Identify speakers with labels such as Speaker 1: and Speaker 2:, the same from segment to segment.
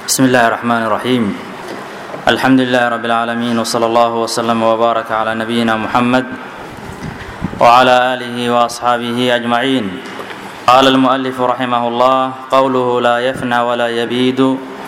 Speaker 1: بسم الله الرحمن الرحيم الحمد لله رب العالمين وصلى الله وسلم وبارك على نبينا محمد وعلى آله وأصحابه أجمعين قال المؤلف رحمه الله قوله لا يفنى ولا يبيد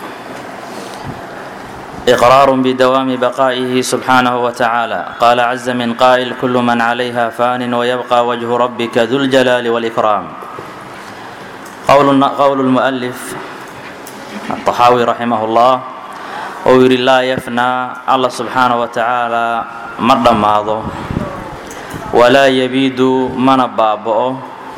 Speaker 1: إقرار بدوام بقائه سبحانه وتعالى قال عز من قائل كل من عليها فان ويبقى وجه ربك ذو الجلال والإكرام قول, قول المؤلف الطحاوي رحمه الله ou yidhi laa yafnaa allah subxaana wa tacaalaa ma dhammaado walaa yabiidu mana baaba'o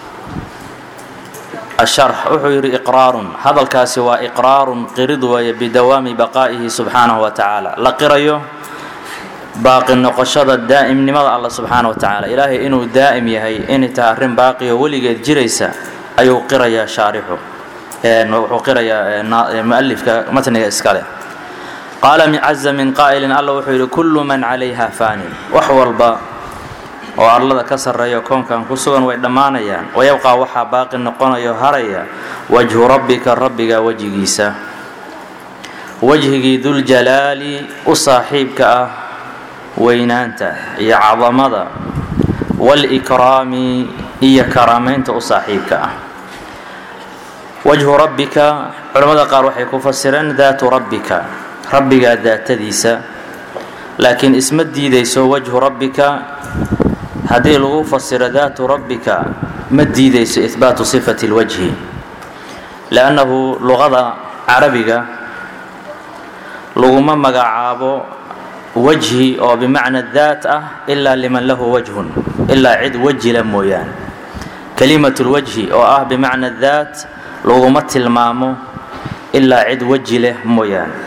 Speaker 1: asharx wuxuu yidhi iqraarun hadalkaasi waa iqraarun qirid weeye bidawaami baqaa'ihi subxaanahu wa tacaala la qirayo baaqi noqoshada daa'imnimada allah subxaana wa tacaala ilaahay inuu daa'im yahay inay tahay arrin baaqi oo weligeed jiraysa ayuu qirayaa shaarixu wuxuu qirayaa mualifka matniga iskale qaala caza min qaa'ilin alla wuxuu yidhi kullu man calayha faanin wax walba oo arlada ka sarreeya koonkan ku sugan way dhammaanayaan wayabqaa waxaa baaqi noqonayo haraya wajhu rabbika rabbiga wejigiisa wejhigii duljalaali u saaxiibka ah weynaanta iyo cadamada walikraami iyo karaamaynta u saaxiibka ah wajhu rabbika culamada qaar waxay ku fasireen daatu rabbika rabbigaa daatadiisa laakiin isma diidayso wajhu rabbika haddii lagu fasiro daatu rabbika ma diidayso ihbaatu sifati اlwajhi liannahu luqada carabiga laguma magacaabo wajhi oo bimacna daat ah ilaa liman lahu wajhun ilaa cid wejila mooyaane kalimat اlwajhi oo ah bimacna daat laguma tilmaamo ilaa cid weji leh mooyaane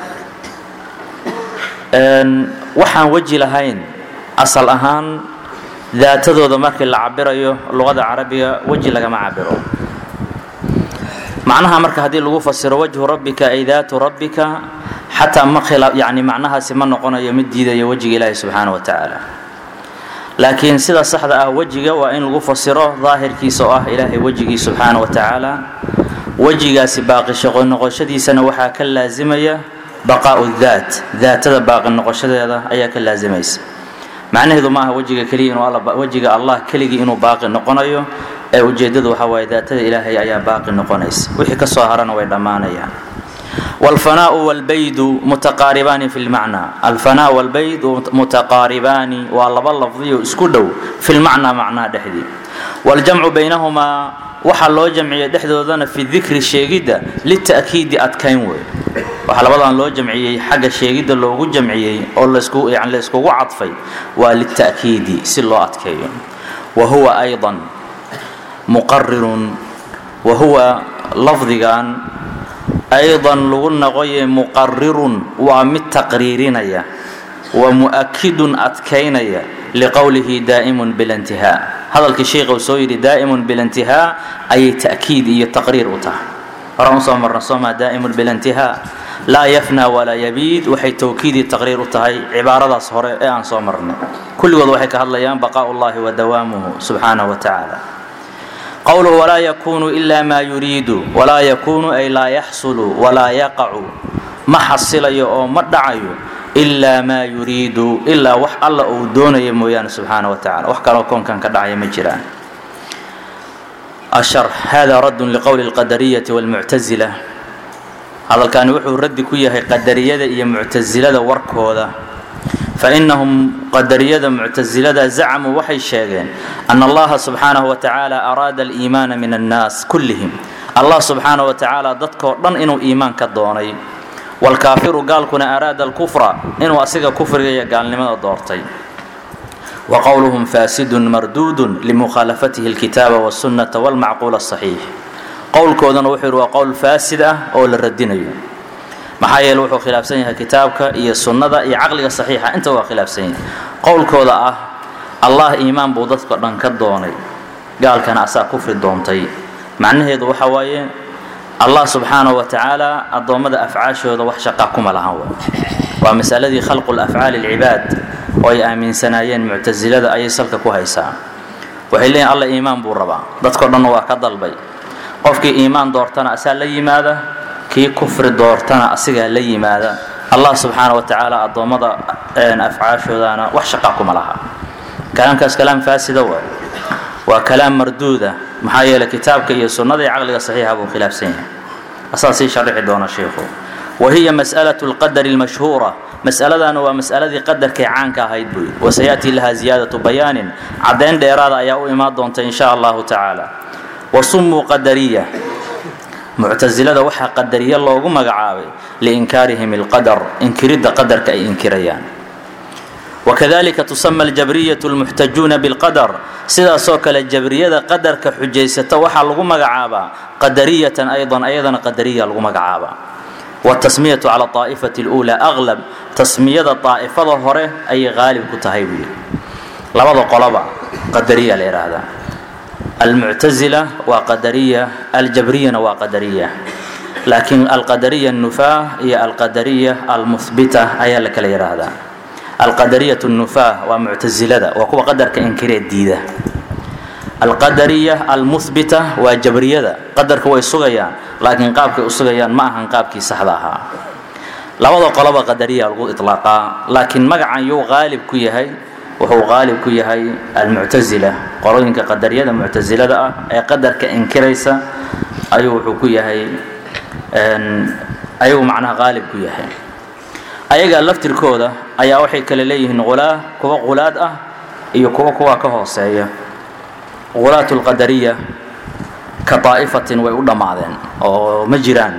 Speaker 1: waxaan weji lahayn asal ahaan daatadooda markii la cabirayo luqada carabiga weji lagama cabiro macnaha marka haddii lagu fasiro wajhu rabbika ay daatu rabbika xataa ma yani macnahaasi ma noqonayo mid diidayo wejiga ilaahi subxaana wa tacaala laakiin sida saxda ah wejiga waa in lagu fasiro daahirkiisa oo ah ilaahay wejigii subxaana wa tacaala wejigaasi baaqi shaqo noqoshadiisana waxaa ka laasimaya baqaau daat daatada baaqi noqoshadeeda ayaa ka laasimaysa macnaheedu ma aha wejiga keliya inuu wejiga allah keligii inuu baaqi noqonayo ee ujeeddadu waxaa waaye daatada ilaahay ayaa baaqi noqonaysa wixii ka soo harana way dhammaanayaan wاlfanaau wاlbaydu mutaqaaribaani fi lmacna alfanaa wاlbayd mutaqaaribaani waa laba lafdiyo isku dhow fi lmacnaa macnaha dhexdii wاljamcu baynahumaa waxaa loo jamciyey dhexdoodana fi dikri sheegidda lita'kiidi adkayn wey waxaa labadan loo jamciyey xagga sheegidda loogu jamciyey oo layskugu cadfay waa lita'kiidi si loo adkeeyo wa huwa ayضa muqarirun wa huwa lafdigan ayضan lagu noqoye muqarirun waa mid taqriirinaya wa mu'akidun adkaynaya liqowlihi daa'imun biاlintihaa hadalkii sheikha uu soo yidhi daa'imun biاlintihaa ayay ta'kiid iyo taqriir u tahay horaan usoo marna sooma daa'imun biاlintihaa laa yafnaa walaa yabiid waxay towkiidii taqriir u tahay cibaaradaas hore ee aan soo marnay kulligood waxay ka hadlayaan baqaa'u llahi wa dawaamuhu subxaanahu wa tacaala qowluhu walaa yakuunu ila maa yuriidu walaa yakuunu ay laa yaxsulu walaa yaqacu ma xasilayo oo ma dhacayo ilaa maa yuriidu ilaa wax alla uu doonaya mooyaane subxaana wa tacala wax kaloo koonkan ka dhacaya ma jiraan ashar hada raddun liqowli اlqadariyati wاlmuctasila hadalkani wuxuu raddi ku yahay qadariyada iyo muctasilada warkooda fainahum qadariyada muctasilada zacmuu waxay sheegeen ana allaha subxaanahu wa tacaala araada aliimaana min annaas kullihim allah subxaanahu wa tacaala dadkoo dhan inuu iimaan ka doonay waalkaafiru gaalkuna araada alkufra inuu asiga kufriga iyo gaalnimada doortay wa qowluhum faasidun marduudun limukhaalafatihi alkitaaba wاsunnata wاlmacquul asaxiix qowlkoodana wuxuu yidhi waa qowl faasid ah oo la radinayo maxaa yeele wuxuu khilaafsan yahay kitaabka iyo sunnada iyo caqliga saxiixa inta waa khilaafsan yahay qowlkooda ah allah iimaan buu dadka dhan ka doonay gaalkana asaa kufri doontay macnaheedu waxa waaye allah subxaanahu wa tacaala addoommada afcaashooda wax shaqa kuma lahan w waa masaladii khalqu lafcaali alcibaad oo ay aaminsanaayeen muctasilada ayay salka ku haysaa waxay leeyihin alla iimaan buu rabaa dadkao dhanna waa ka dalbay qofkii iimaan doortana asaa la yimaada kii kufri doortana asigaa la yimaada allah subxaana wa tacaala addoommada afcaashoodana wax shaqa kuma laha kalaamkaas kalaam faasida waay waa kalaam marduuda maxaa yeeley kitaabka iyo sunnada iyo caqliga saxiixa buu khilaafsan yahay asaa sii sharixi doona sheikhu wa hiya mas'alatu lqadari almashhuura mas'aladana waa mas'aladii qadarkay caanka ahayd buu yidhi wasayaأtii laha ziyaadatu bayaanin caddayn dheeraada ayaa u imaan doonta in sha allahu tacaala wasumuu qadariya muctasilada waxaa qadariye loogu magacaabay liinkaarihim اlqadar inkiridda qadarka ay inkirayaan wakadalika tusama aljabriyatu lmuxtajuuna bilqadar sidaasoo kale jabriyada qadarka xujaysata waxaa lagu magacaabaa qadariyatan aydan ayadana qadariya lagu magacaabaa wtasmiyatu cala aa'ifati اluulaa aqlab tasmiyada daa'ifada hore ayay qaalib ku tahay buu yidhi labada qoloba qadariya la yidhaahdaa almuctasila waa qadariya aljabriyana waa qadariya laakiin alqadariya الnufaa iyo alqadariya almuhbita ayaa la kala yidhaahdaa alqadariyat الnufaa waa muctasilada waa kuwa qadarka inkiree diida alqadariya almuhbita waa jabriyada qadarka way sugayaan laakiin qaabkay u sugayaan ma ahan qaabkii saxda ahaa labada qoloba qadariya lagu iطlaaqaa laakiin magacan yuu qaalib ku yahay wuxuu qaalib ku yahay almuctasila qolooyinka qadariyada muctasilada ah ee qadarka inkiraysa ayuu wuxuu ku yahay ayuu macnaha qaalib ku yahay ayaga laftirkooda ayaa waxay kale leeyihiin ulaa kuwa qulaad ah iyo kuwa kuwa ka hooseeya qulaat lqadariya ka daa'ifatin way u dhammaadeen oo ma jiraan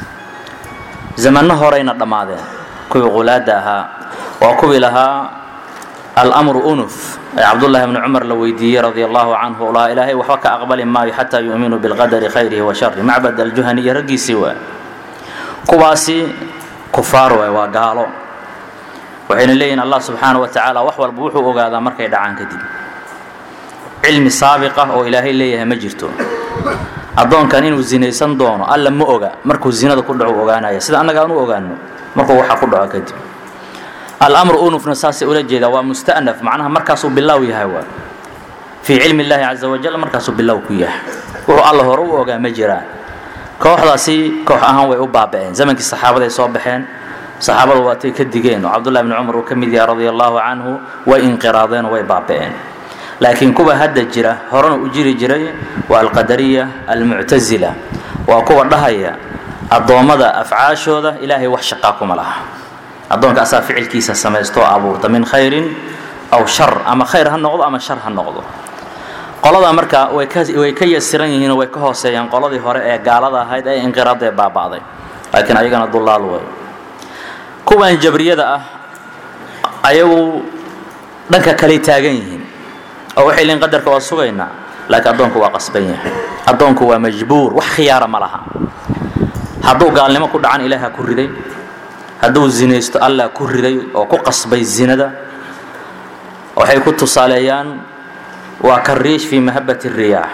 Speaker 1: zamanno horeyna dhammaadeen kuwii qulaadda ahaa waa kuwii lahaa almru unuf ee cabdullaahi bni cumar la weydiiyey radia allahu canhu lahaa ilaahay waxba ka aqbali maayo xataa yu'minuu bilqadari khayrihi wa shari macbad aljuhani iyo raggiisii waa kuwaasi kufaar waay waa gaalo waxayna leeyihin allah subxaana wa tacaala wax walba wuxuu ogaadaa markay dhacaan kadib cilmi saabiq ah oo ilaahay leeyahay ma jirto addoonkan inuu zinaysan doono alla ma oga markuu zinada ku dhaco ogaanaya sida annaga aan u ogaano markuu waxa ku dhaco kadib almru unufna saasay ula jeedaa waa musta'naf macnaha markaasuu bilow yahay waa fii cilmi illaahi caza wajal markaasuu bilow ku yahay wuxuu alla hore u ogaa ma jiraan kooxdaasi koox ahaan way u baaba'een zamankii saxaabaday soo baxeen saxaabadu waatay ka digeen oo cabdullahi bni cumar uu ka mid yahay radia allahu canhu way inqiraadeen oo way baaba'een laakiin kuwa hadda jira horena u jiri jiray waa alqadariya almuctasila waa kuwa dhahaya addoommada afcaashooda ilaahay wax shaqaa kuma laha addoonka asaa ficilkiisa samaystoo abuurta min khayrin aw shar ama khayr ha noqdo ama shar ha noqdo qolada marka way ka yasiran yihiinoo way ka hooseeyaan qoladii hore ee gaalada ahayd ee inqiraadee baaba'day laakiin ayagana dullaal way kuwan jabriyada ah ayagu dhanka kaley taagan yihiin oo waxay leeyiin qadarka waa sugaynaa laakiin addoonku waa qasban yahay addoonku waa majbuur wax khiyaara ma laha hadduu gaalnimo ku dhacan ilaaha ku riday hadduu zinaysto allah ku riday oo ku qasbay zinada waxay ku tusaaleeyaan waa ka riish fii mahabati riyaax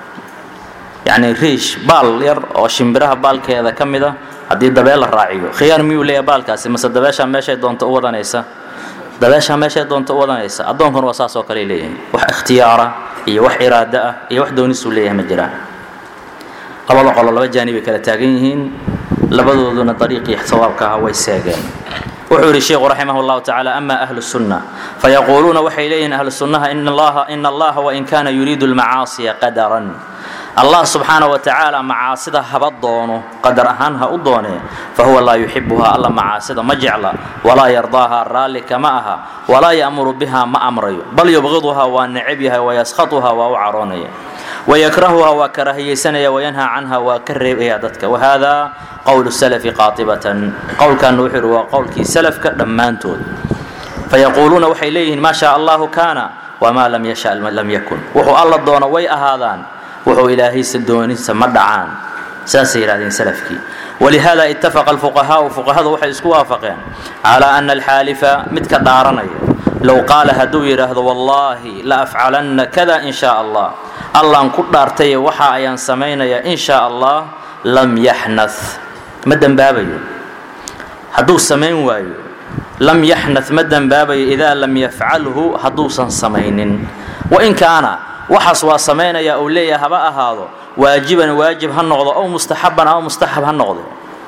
Speaker 1: yacni riish baal yar oo shimbiraha baalkeeda ka mid a haddii dabeel la raaciyo khiyaar miyuu leeyahay baalkaasi mase dabeeshaa meeshay doonto u wadanaysa dabeeshaa meeshay doonto u wadanaysa addoonkuna waa saas oo kale leeyahay wax ikhtiyaara iyo wax iraado ah iyo wax doonisuu leeyahay ma jiraan labada qolo laba jaanibay kala taagan yihiin labadooduna dariiqii sawaabka ahaa way seegeen wuxuu yidhi sheikhu raximah اllahu tacaala ama ahlu sunna fayaquuluuna waxay leeyihin ahlu sunnaha ina allaha wain kana yuriidu اlmacaasiya qadaran allah subxaana wa tacaala macaasida haba doono qadar ahaan ha u doonee fahuwa laa yuxibuha alla macaasida ma jecla walaa yardaaha raalli kama aha walaa ya'muru biha ma amrayo bal yubqiduha waa necab yahay wayaskhaطuha waa u caroonaya wayakrahuha waa karahiyaysanaya wayanhaa canha waa ka reebaya dadka wahada qowlu salafi qaatibatan qowlkanna wuxuu yidhi waa qowlkii salafka dhammaantood fayaquuluuna waxay leeyihiin maa shaa allahu kaana wamaa lam yasha lam yakun wuxuu alla doono way ahaadaan wuxuu ilaahaysa doonisa ma dhacaan saasay yidhahdeen salafkii walihada ittafaqa alfuqahaau fuqahadu waxay isku waafaqeen calaa ana alxaalifa midka dhaaranaya low qaala hadduu yidhaahdo wallaahi la afcalanna kada in shaa allah allaan ku dhaartaye waxa ayaan samaynayaa in shaa allah lam yaxnad ma dembaabayo hadduu samayn waayo lam yaxnad ma dembaabayo idaa lam yafcalhu hadduusan samaynin wain kaana waxaas waa samaynaya uu leeyahay haba ahaado waajiban waajib ha noqdo ow mustaxaban ama mustaxab ha noqdo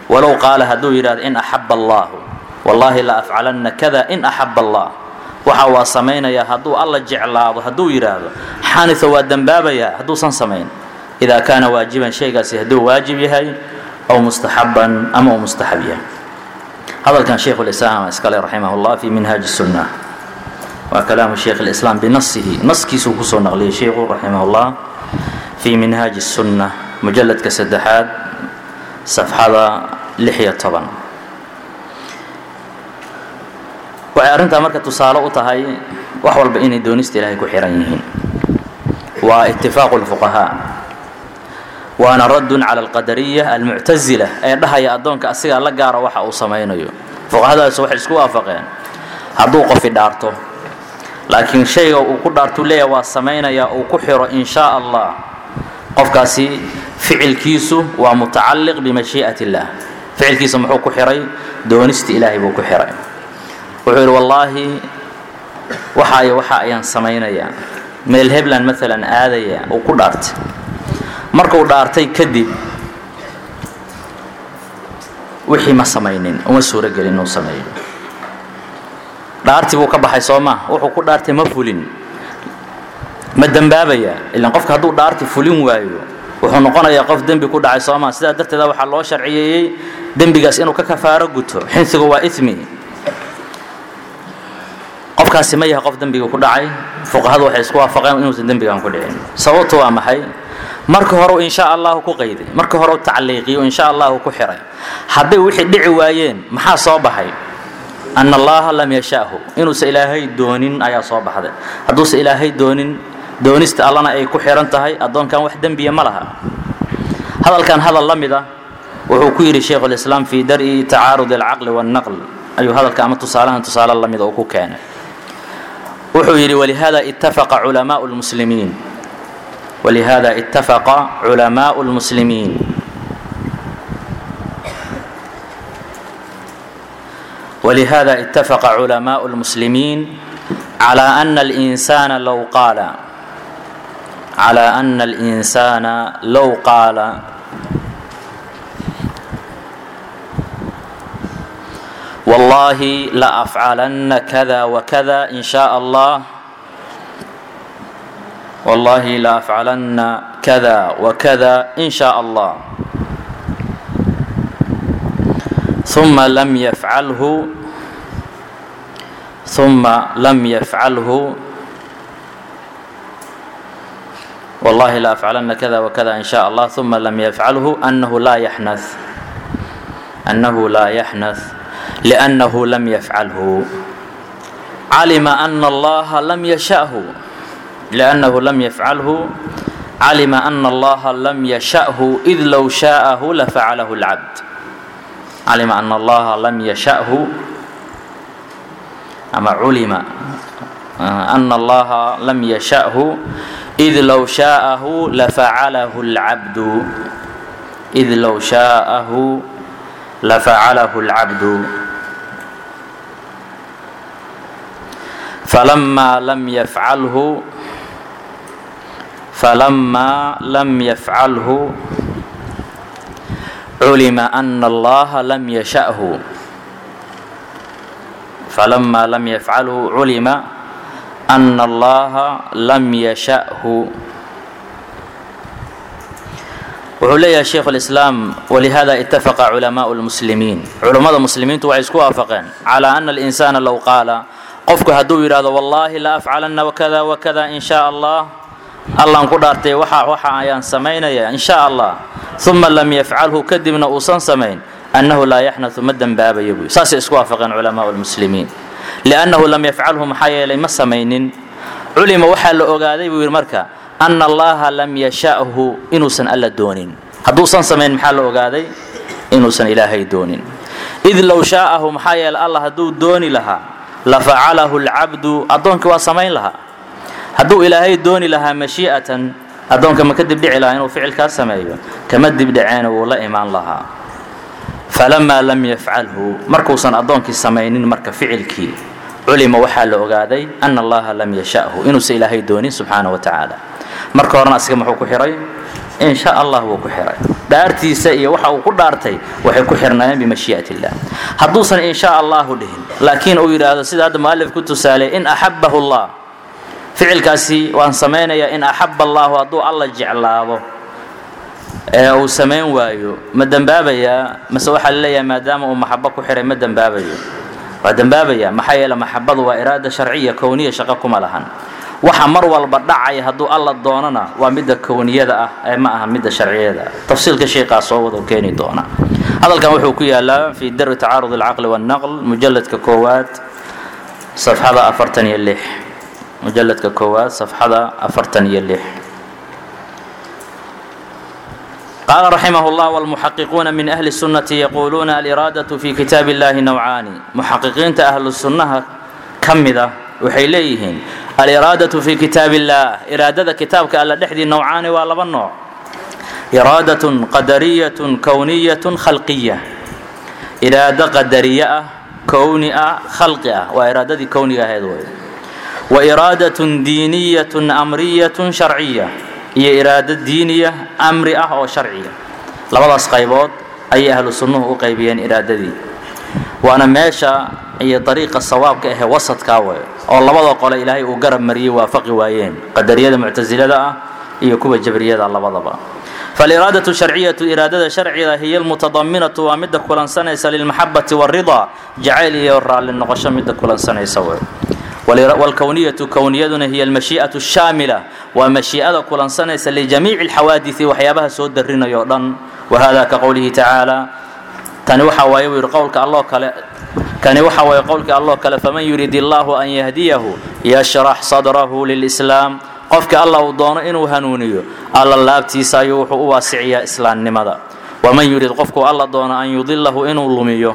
Speaker 1: walow qaala hadduu yidhahdo in axaba allaahu wallaahi la afcalanna kada in axaba allah waxa waa samaynayaa hadduu alla jeclaado hadduu yidhaahdo xanisa waa dembaabayaa hadduusan samayn idaa kaana waajiban shaygaasi hadduu waajib yahay aw mustaxaban ama uu mustaxab yahay hadalkan shaykhu lislaam iskale raximah llah fi minhaaji sunna waa kalaamu shaykh lislaam binasihi naskiisuu kusoo naqliyay shaykhu raximah llah fi minhaaji sunna mujaladka saddexaad safxada lix iyo toban waxay arrintaa marka tusaale u tahay wax walba inay doonista ilaahay ku xihan yihiin waa itifaaqu lfuqahaa waana raddun cala alqadariya almuctasila ee dhahaya addoonka asigaa la gaara waxa uu samaynayo fuqahadaas waxay isku waafaqeen hadduu qofi dhaarto laakiin shayga uu ku dhaartuu leeyahay waa samaynayaa uu ku xiro in shaa allah qofkaasi ficilkiisu waa mutacalliq bimashii'at illah ficilkiisa muxuu ku xihay doonista ilaahay buu ku xihay wuxuu yidhi wallaahi waxaayo waxa ayaan samaynayaa meel hebland maalan aadaya uu ku dhaartay markuu dhaartay kadib wixii ma samaynin uma suurogelin inuu sameeyo dhaartii buu ka baxay soo maa wuxuu ku dhaartay ma fulin ma dembaabayaa ilaan qofka hadduu dhaarti fulin waayo wuxuu noqonayaa qof dembi ku dhacay soo maa sidaa darteeda waxaa loo sharciyeeyey dembigaas inuu ka kafaaro guto xinsigu waa imi qofkaasi ma yahay qof dembiga ku dhacay fuqahadu waxay isku waafaqeen inuusan dembigan ku dhicin sababtu waa maxay marka hore insha allahu ku qayday marka hore tacliiqiyo insha allahu ku xiray hadday wixii dhici waayeen maxaa soo baxay ana allaha lam yashaahu inuusan ilaahay doonin ayaa soo baxday hadduusan ilaahay doonin doonista allana ay ku xihan tahay addoonkan wax dembiya ma laha hadalkan hadal la mid ah wuxuu ku yidhi shaykhulislaam fii dar'i tacaarud alcaqli waannaql ayuu hadalka ama tusaalahan tusaale la mida uu ku keenay wuxuu yidhi walihada ittafaqa culamaau lmuslimiin walihada ittafaqa culamaau lmuslimiin ولهذا اتفق علماء المسلمين على أن الإنسان لو قال على أن الإنسان لو قال والله لأفعلن كذا وكذا إن شاء الله والله لأفعلن كذا وكذا إن شاء الله ثم لم يفعله ثم لم يفعله والله لا أفعلن كذا وكذا إن شاء الله ثم لم يفعله أنه لا يحنث أنه لا يحنث لأنه لم يفعله علم أن الله لم يشأه لأنه لم يفعله علم أن الله لم يشأه إذ لو شاءه لفعله العبد علم أن الله لم يشأه أما علم أن الله لم يشأه إذ لو شاءه لفعله العبد إذ لو شاءه لفعله العبد فلما لم يفعله فلما لم يفعله علم أن الله لم يشأه فلما لم يفعله علم أن الله لم يشأه wuxuu leeyahay sheikhu lislaam walihada itafaqa culamaau lmuslimiin culummada muslimiintu waxay isku waafaqeen calaa ana alinsaana low qaala qofku hadduu yidhahdo wallaahi la afcalanna wakada wakada in shaa allah allaan ku dhaartay waxa waxa ayaan samaynaya in shaa allah uma lam yafcalhu kadibna uusan samayn annahu laa yaxnatu ma dembaabayo buy saasay isku waafaqeen culamaau lmuslimiin liannahu lam yafcalhu maxaa yeelay ma samaynin culima waxaa la ogaaday buu yidhi marka ana allaha lam yasha'hu inuusan alla doonin hadduusan samayn maxaa la ogaaday inuusan ilaahay doonin id low shaa'ahu maxaa yeelay allah hadduu dooni lahaa la facalahu alcabdu addoonkii waa samayn lahaa hadduu ilaahay dooni lahaa mashii'atan addoonka ma ka dibdhici lahaa inuu ficilkaa sameeyo kama dibdhaceena wuu la imaan lahaa falamaa lam yafcalhu markuusan addoonkii samaynin marka ficilkii culima waxaa la ogaaday ana allaha lam yasha'hu inuusan ilaahay doonin subxaana wa tacaala marka horena asiga muxuu ku xihay in sha allah wuu ku xiray dhaartiisa iyo waxa uu ku dhaartay waxay ku xirnaayeen bimashii'at illah hadduusan in sha allahu dhihin laakiin uu yidhaahdo sida hadda mualif ku tusaalay in axabbahu allah ficilkaasi waan samaynayaa in axabba allahu hadduu alla jeclaado ee uu samayn waayo ma dembaabayaa mase waxaa laleeyahay maadaama uu maxabo ku xihay ma dembaabayo waa dembaabaya maxaa yeele maxabadu waa iraada sharciya kowniya shaqo kuma lahan waxa mar walba dhacaya hadduu alla doonana waa midda kowniyada ah ee ma aha midda sharciyada tafsiilka sheekaa soo wada keeni doona hadalkan wuxuu ku yaalaa fi darwi tacaarud alcaqli wاlnaql mujaladka koowaad safxada afartan iyo lix mujaladka koowaad safxada afartan iyo lix قال رحمه الله والمحققون من أهل السنة يقولون الإرادة في كتاب الله نوعان محققين أهل السنة كمدة وحيليهن الإرادة في كتاب الله إرادة كتابك ألا دحدي نوعان ولا النوع إرادة قدرية كونية خلقية إرادة قدرية كونية خلقية وإرادة كونية هذول وإرادة دينية أمرية شرعية iyo iraado diiniya amri ah oo sharciya labadaas qaybood ayay ahlu sunnuhu u qaybiyeen iraadadii waana meesha iyo dariiqa sawaabka ahe wasadkaa way oo labada qole ilaahay uu garab mariyey waafaqi waayeen qadariyada muctasilada ah iyo kuwa jabriyada labadaba فالإرادة الشرعية إرادة شرعية هي المتضمنة ومدة كلان سنة للمحبة والرضا جعل يرى للنقش مدة كلان سنة سوى والكونية كونية هي المشيئة الشاملة ومشيئة كلان سنة لجميع الحوادث وحيابها سود الرين يؤذن وهذا كقوله تعالى تنوحى ويوير قولك الله كلا كان يوحى ويقولك الله كلا فمن يريد الله أن يهديه يشرح صدره للإسلام qofka alla uu doono inuu hanuuniyo alla laabtiisa ayuu wuxuu u waasiciyaa islaamnimada waman yurid qofku alla doono an yudilahu inuu lumiyo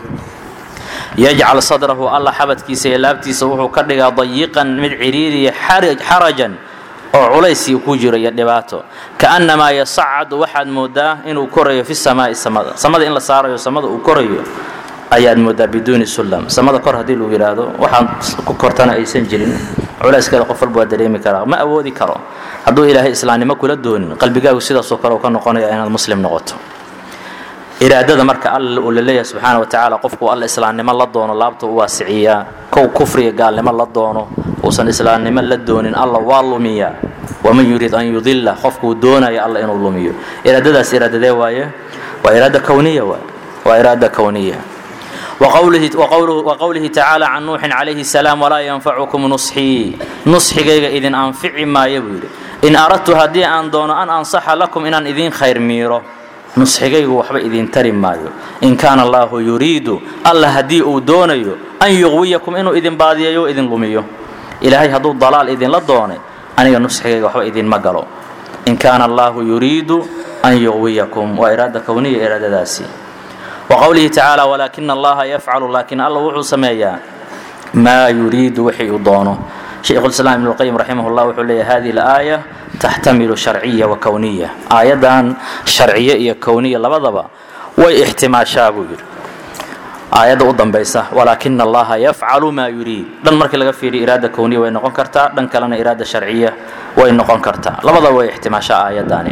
Speaker 1: yajcal sadrahu alla xabadkiisa iyo laabtiisa wuxuu ka dhigaa dayiqan mid ciriiriya xarajan oo culaysii ku jiro iyo dhibaato kaannamaa yasacadu waxaad moodaa inuu korayo fi samaai samada samada in la saarayo samada uu korayo ayaad moodaa biduuni sullam samada kor haddii lagu yidhaahdo waxaan ku kortana aysan jirin culayskeeda qof walba waa dareemi karaa ma awoodi karo hadduu ilaahay islaamnimo kula doonin qalbigaagu sidaasoo kale uu ka noqonaya inaad muslim noqoto iraadada marka alla uu laleeyahay subxaana wa tacaala qofku alla islaamnimo la doono laabta u waasiciyaa kow kufriga gaalnimo la doono uusan islaamnimo la doonin alla waa lumiyaa waman yurid an yudilla qofkuu doonaya alla inuu lumiyo iraadadaas iraadadee waaye waa iraada kowniya waay waa iraada kowniya وقوله, وقوله, وقوله تعالى عن نوح عليه السلام ولا ينفعكم نصحي نصحيغيغا إذن أنفع ما يبير إن أردت هدي أن دون أن أنصح لكم إن أن إذن خير ميرو نصحيغيغا وحبا إذن ترم مايو إن كان الله يريد الله هدي دونيو أن يغويكم إنه إذن باديو إذن لميو إلهي هدو الضلال إذن لدوني أنا نصحيغيغا وحبا إذن مقالو إن كان الله يريد أن يغويكم وإرادة كونية إرادة داسي وقوله تعالى ولكن الله يفعل لكن الله وحو سميا ما يريد وحي يضانه شيخ الإسلام ابن القيم رحمه الله وحو لي هذه الآية تحتمل شرعية وكونية آية شرعية كونية لبضبا واحتمال شابير آية أضم بيسة ولكن الله يفعل ما يريد دن مركي لغا فيري إرادة كونية وين نقون كرتا دن كلنا إرادة شرعية وين نقون كرتا لبضا واحتمال شاء آية داني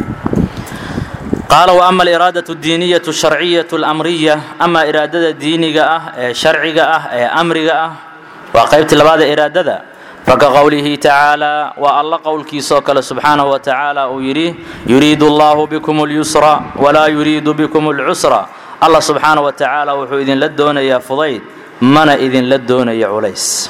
Speaker 1: قال وأما الإرادة الدينية الشرعية الأمرية أما إرادة دينية شرعية أمرية وقيبت لبعض إرادة فكقوله تعالى والله قول كيسوك سبحانه وتعالى ويريه يريد الله بكم اليسر ولا يريد بكم العسر الله سبحانه وتعالى وحو إذن لدون يا فضيل من إذن لدون يا عليس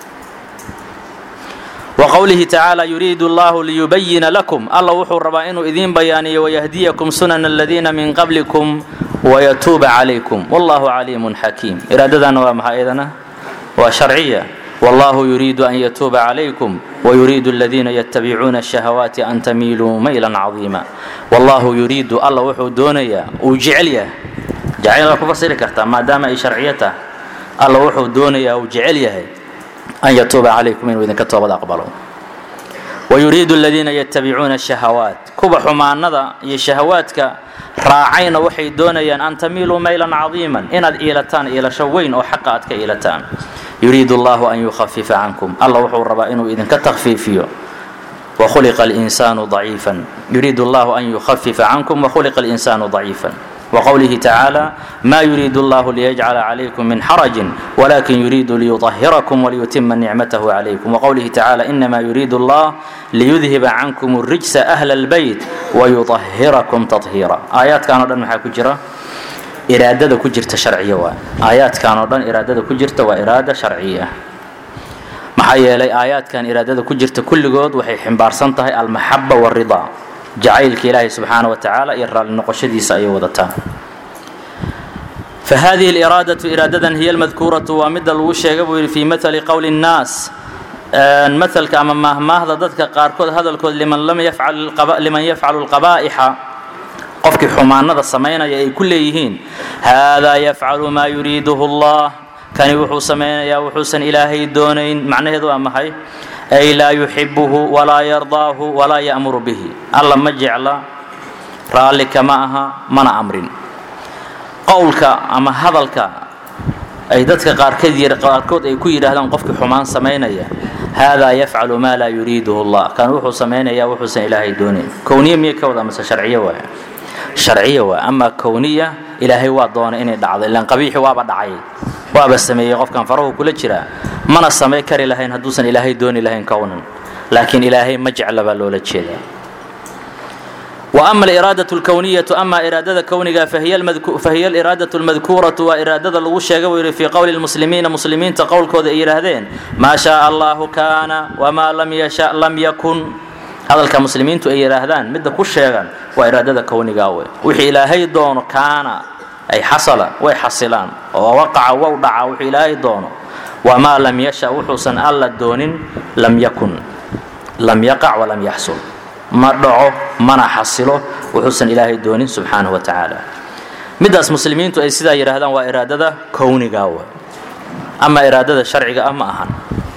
Speaker 1: وقوله تعالى يريد الله ليبين لكم الله وحو ربائن إذين بياني ويهديكم سنن الذين من قبلكم ويتوب عليكم والله عليم حكيم إرادتنا ومها إذن وشرعية والله يريد أن يتوب عليكم ويريد الذين يتبعون الشهوات أن تميلوا ميلا عظيما والله يريد الله وحو دونيا وجعليا جعل لكم فصير كرتا ما دام أي شرعيته الله وحو دونيا وجعليا أن يتوب عليكم إن إذن كتوب أقبلوا ويريد الذين يتبعون الشهوات كوبا حمانada iyo shahawaadka raacayna waxay doonayaan an tamiiluu maylan cadiiman inaad iilataan iilasho weyn oo xaqa aad ka iilataan yuriidu allahu an yukhafifa cankum alla wuxuu rabaa inuu idinka takfiifiyo وخلق الإنسان ضعيفا يريد الله أن يخفف عنكم وخلق الإنسان ضعيفا وقوله تعالى ما يريد الله ليجعل عليكم من حرج ولكن يريد ليطهركم وليتم نعمته عليكم وقوله تعالى إنما يريد الله ليذهب عنكم الرجس أهل البيت ويطهركم تطهيرا آيات كانوا دن maxaa ku jira iraadada ku jirta sharciya waa aayaadkan oo dhan iraadada ku jirta waa iraada sharciya maxaa yeelay aayaadkan iraadada ku jirta kulligood waxay ximbaarsan tahay almaxaba waridaa jacaylka ilaahay subxaana wa tacaala iyo raalli noqoshadiisa ayay wadataa fahadihi liraadatu iraadadan hiya almadkuuratu waa midda lagu sheega buu yidhi fii maali qowli nnaas maalka ama maahmaahda dadka qaarkood hadalkood liman liman yafcalu lqabaa'ixa qofkii xumaanada samaynaya ay ku leeyihiin haadaa yafcalu maa yuriiduhu allah kani wuxuu samaynayaa wuxuusan ilaahay doonayn macnaheedu waa maxay ay laa yuxibuhu walaa yardaahu walaa ya'muru bihi alla ma jecla raalli kama aha mana amrin qowlka ama hadalka ay dadka qaarkood ay ku yidhaahdaan qofkii xumaan samaynaya haadaa yafcalu maa laa yuriiduhu allah kan wuxuu samaynayaa wuxuusan ilaahay doonayn kowniya miyay ka wada mase sharciyo waay sharciya waa amaa kowniya ilaahay waa doonay inay dhacdo ilaan qabiixi waaba dhacay waaba sameeyey qofkan farahu kula jiraa mana samay kari lahayn hadduusan ilaahay dooni lahayn kownan laakiin ilaahay ma jecla baa loola jeedaa wa ama aliraadatu lkowniyatu ama iraadada kowniga fahiya aliraadatu lmadkuuratu waa iraadada lagu sheega buu yidhi fii qowli lmuslimiina muslimiinta qowlkooda ay yidhaahdeen maa shaaa allahu kaana wamaa lam yasha lam yakun hadalka muslimiintu ay yidhaahdaan midda ku sheegan waa iraadada kownigaa wey wixii ilaahay doono kaana ay xasala way xasilaan oo waqaca wow dhaca wuxuu ilaahay doono wamaa lam yasha wuxuusan alla doonin lam yakun lam yaqac walam yaxsul ma dhaco mana xasilo wuxuusan ilaahay doonin subxaanahu wa tacaala middaas muslimiintu ay sidaa yidhaahdaan waa iraadada kownigaa wey ama iraadada sharciga ah ma ahan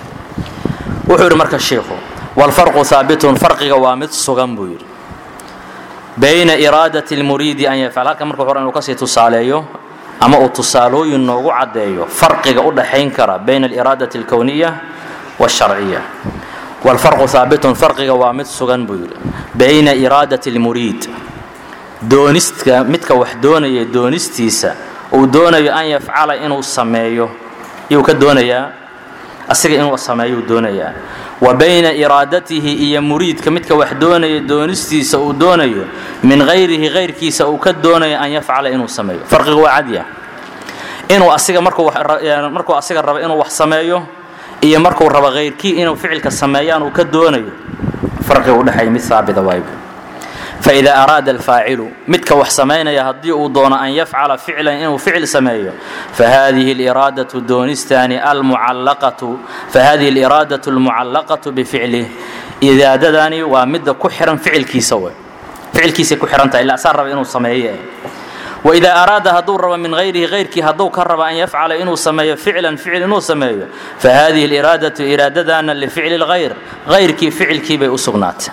Speaker 1: wuxuu yidhi marka shiikhu wlfarqu haabitun farqiga waa mid sugan buu yidhi bayna iraadati lmuriidi an yafcal halkan marka hore inuu kasii tusaaleeyo ama uu tusaalooyin noogu caddeeyo farqiga u dhaxayn kara bayna aliraadati alkowniya waasharciya wlfarqu haabitun farqiga waa mid sugan buu yidhi bayna iraadati lmuriid doonistka midka wax doonaya doonistiisa uu doonayo an yafcala inuu sameeyo yuu ka doonayaa asiga inuu sameeyuu doonayaa wa bayna iraadatihi iyo muriidka midka wax doonaya doonistiisa uu doonayo min hayrihi hayrkiisa uu ka doonayo an yafcala inuu sameeyo farqiga waa cadya inuu asiga markuu asiga rabo inuu wax sameeyo iyo markuu rabo hayrkii inuu ficilka sameeyaan uu ka doonayo farqiga udhexeeya mid haabita waayb faida araada alfaacilu midka wax samaynaya haddii uu doono an yafcala ficlan inuu ficil sameeyo fahadihi liraadatu doonistaani almucallaqatu fahadihi aliraadatu almucallaqatu bificlih iraadadani waa midda ku xihan ficilkiisa wey ficilkiisay ku xihan tahay illa asaa raba inuu sameeye waidaa araada hadduu rabo min hayrihi hayrkii hadduu ka rabo an yafcala inuu sameeyo ficlan ficil inuu sameeyo fahadihi aliraadatu iraadadana lificli lghayr hayrkii ficilkii bay u sugnaatay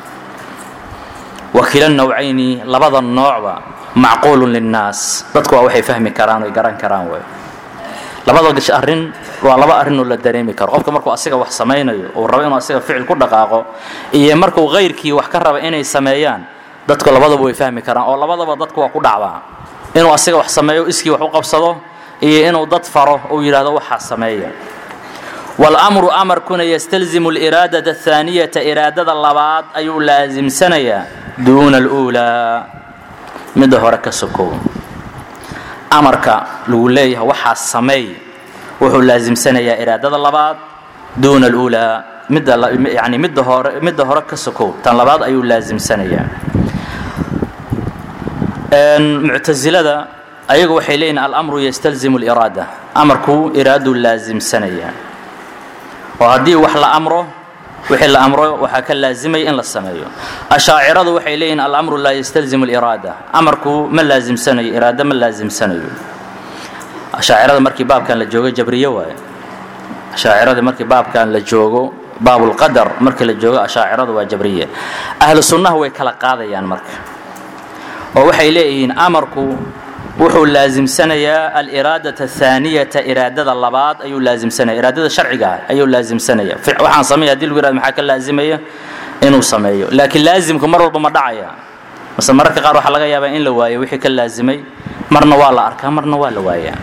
Speaker 1: wakila nawcayni labada noocba macquulun linnaas dadku waa waxay fahmi karaan oy garan karaan wey labada arrin waa laba arrinoo la dareemi karo qofka markuu asiga wax samaynayo uu rabo inuu asiga ficil ku dhaqaaqo iyo markuu hayrkii wax ka raba inay sameeyaan dadku labadaba way fahmi karaan oo labadaba dadku waa ku dhacdaa inuu asiga wax sameeyo iskii wax u qabsado iyo inuu dad faro uu yidhahdo waxaa sameeya wاlأmru amarkuna ystalzimu اliraadaة الثaaniyata iraadada labaad ayuu laasimsanayaa duuna اlأulىa midda hore ka sokow amarka lagu leeyahay waxaa sameey wuxuu laasimsanayaa iraadada labaad duuna اlأulىa midda yani midda hore midda hore ka sokow tan labaad ayuu laasimsanayaa muctasilada ayagu waxay leeyihin alamru ystalzimu اliraada amarku iraaduu laasimsanayaa oo haddii wax la amro wixii la amro waxaa ka laazimaya in la sameeyo ashaaciradu waxay leeyihin alamru laa yastalzimu aliraada amarku ma laasimsanayo iraado ma laasimsanayo ashaacirada markii baabkan la joogo jabriye waaye ashaacirada markii baabkan la joogo baabulqadar markii la joogo ashaaciradu waa jabriye ahlu sunnaha way kala qaadayaan marka oo waxay leeyihiin amarku wuxuu laasimsanayaa aliraadaة الثaaniyata iraadada labaad ayuu laasimsanaya iraadada sharciga ah ayuu laasimsanaya waxaan sameeya hadii lagu yihahdo maxaa ka laazimaya inuu sameeyo laakiin laasimku mar walba ma dhacaya mase mararka qaar waxaa laga yaabaa in la waayo wixii ka laasimay marna waa la arkaa marna waa la waayaa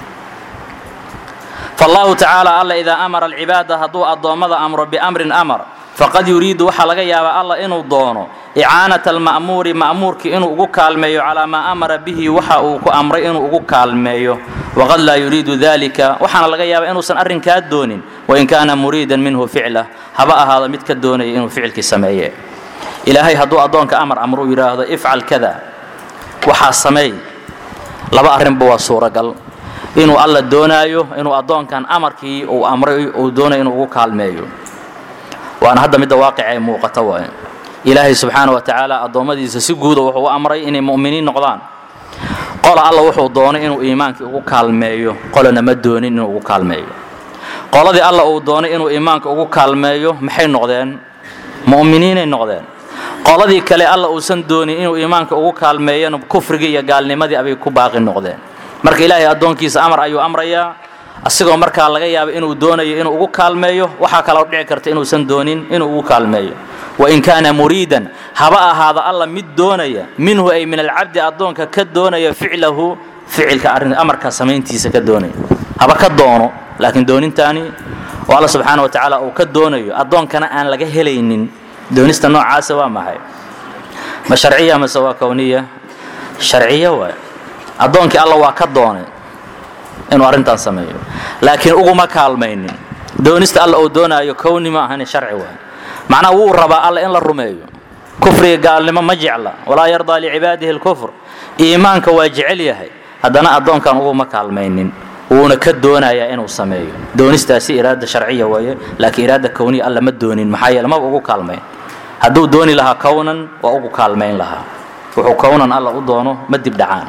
Speaker 1: فالله تعالى alla إdaa أmara الcibaada hadduu addoommada amro بأmrin أmr faqad yuriidu waxaa laga yaabaa alla inuu doono icaanaة الma'muuri ma'muurkii inuu ugu kaalmeeyo calىa maa amara bihi waxa uu ku amray inuu ugu kaalmeeyo waqad laa yuriidu dalika waxaana laga yaabaa inuusan arrinkaa doonin wain kaana muriida minhu ficlah haba ahaado mid ka doonaya inuu ficilkii sameeye ilaahay hadduu addoonka amar amruu yidhaahdo ifcal kada waxaa sameey laba arrinba waa suuragal inuu alla doonaayo inuu addoonkan amarkii uu amray uu doonayo inuu ugu kaalmeeyo waana hadda midda waaqica ay muuqata waaye ilaahay subxaana wa tacaala addoommadiisa si guuda wuxuu u amray inay mu'miniin noqdaan qola alla wuxuu doonay inuu iimaankii ugu kaalmeeyo qolana ma doonin inuu ugu kaalmeeyo qoladii alla uu doonay inuu iimaanka ugu kaalmeeyo maxay noqdeen mu'miniinay noqdeen qoladii kale alla uusan doonin inuu iimaanka ugu kaalmeeyana kufrigii iyo gaalnimadii abay ku baaqi noqdeen marka ilaahay addoonkiisa amar ayuu amrayaa asigoo markaa laga yaaba inuu doonayo inuu ugu kaalmeeyo waxaa kaloo dhici karta inuusan doonin inuu ugu kaalmeeyo wain kaana muriidan haba ahaado alla mid doonaya minhu ay min alcabdi addoonka ka doonaya ficlahu ficilka arrin amarka samayntiisa ka doonaya haba ka doono laakiin doonintaani oo alla subxaana wa tacaala uu ka doonayo addoonkana aan laga helaynin doonista noocaasa waa maxay ma sharciya mase waa kowniya sharciya waay addoonkii alla waa ka doonay inuu arrintan sameeyo laakiin uguma kaalmaynin doonista alla uu doonaayo kowni ma ahani sharci waay macnaha wuu rabaa alla in la rumeeyo kufriga gaalnimo ma jecla walaa yardaa licibaadihi lkufr iimaanka waa jecel yahay haddana addoonkan uguma kaalmaynin wuuna ka doonayaa inuu sameeyo doonistaasi iraada sharciya waaye laakiin iraada kowniya alla ma doonin maxaa yeele maba ugu kaalmayn hadduu dooni lahaa kownan waa ugu kaalmayn lahaa wuxuu kownan alla u doono ma dib dhacaan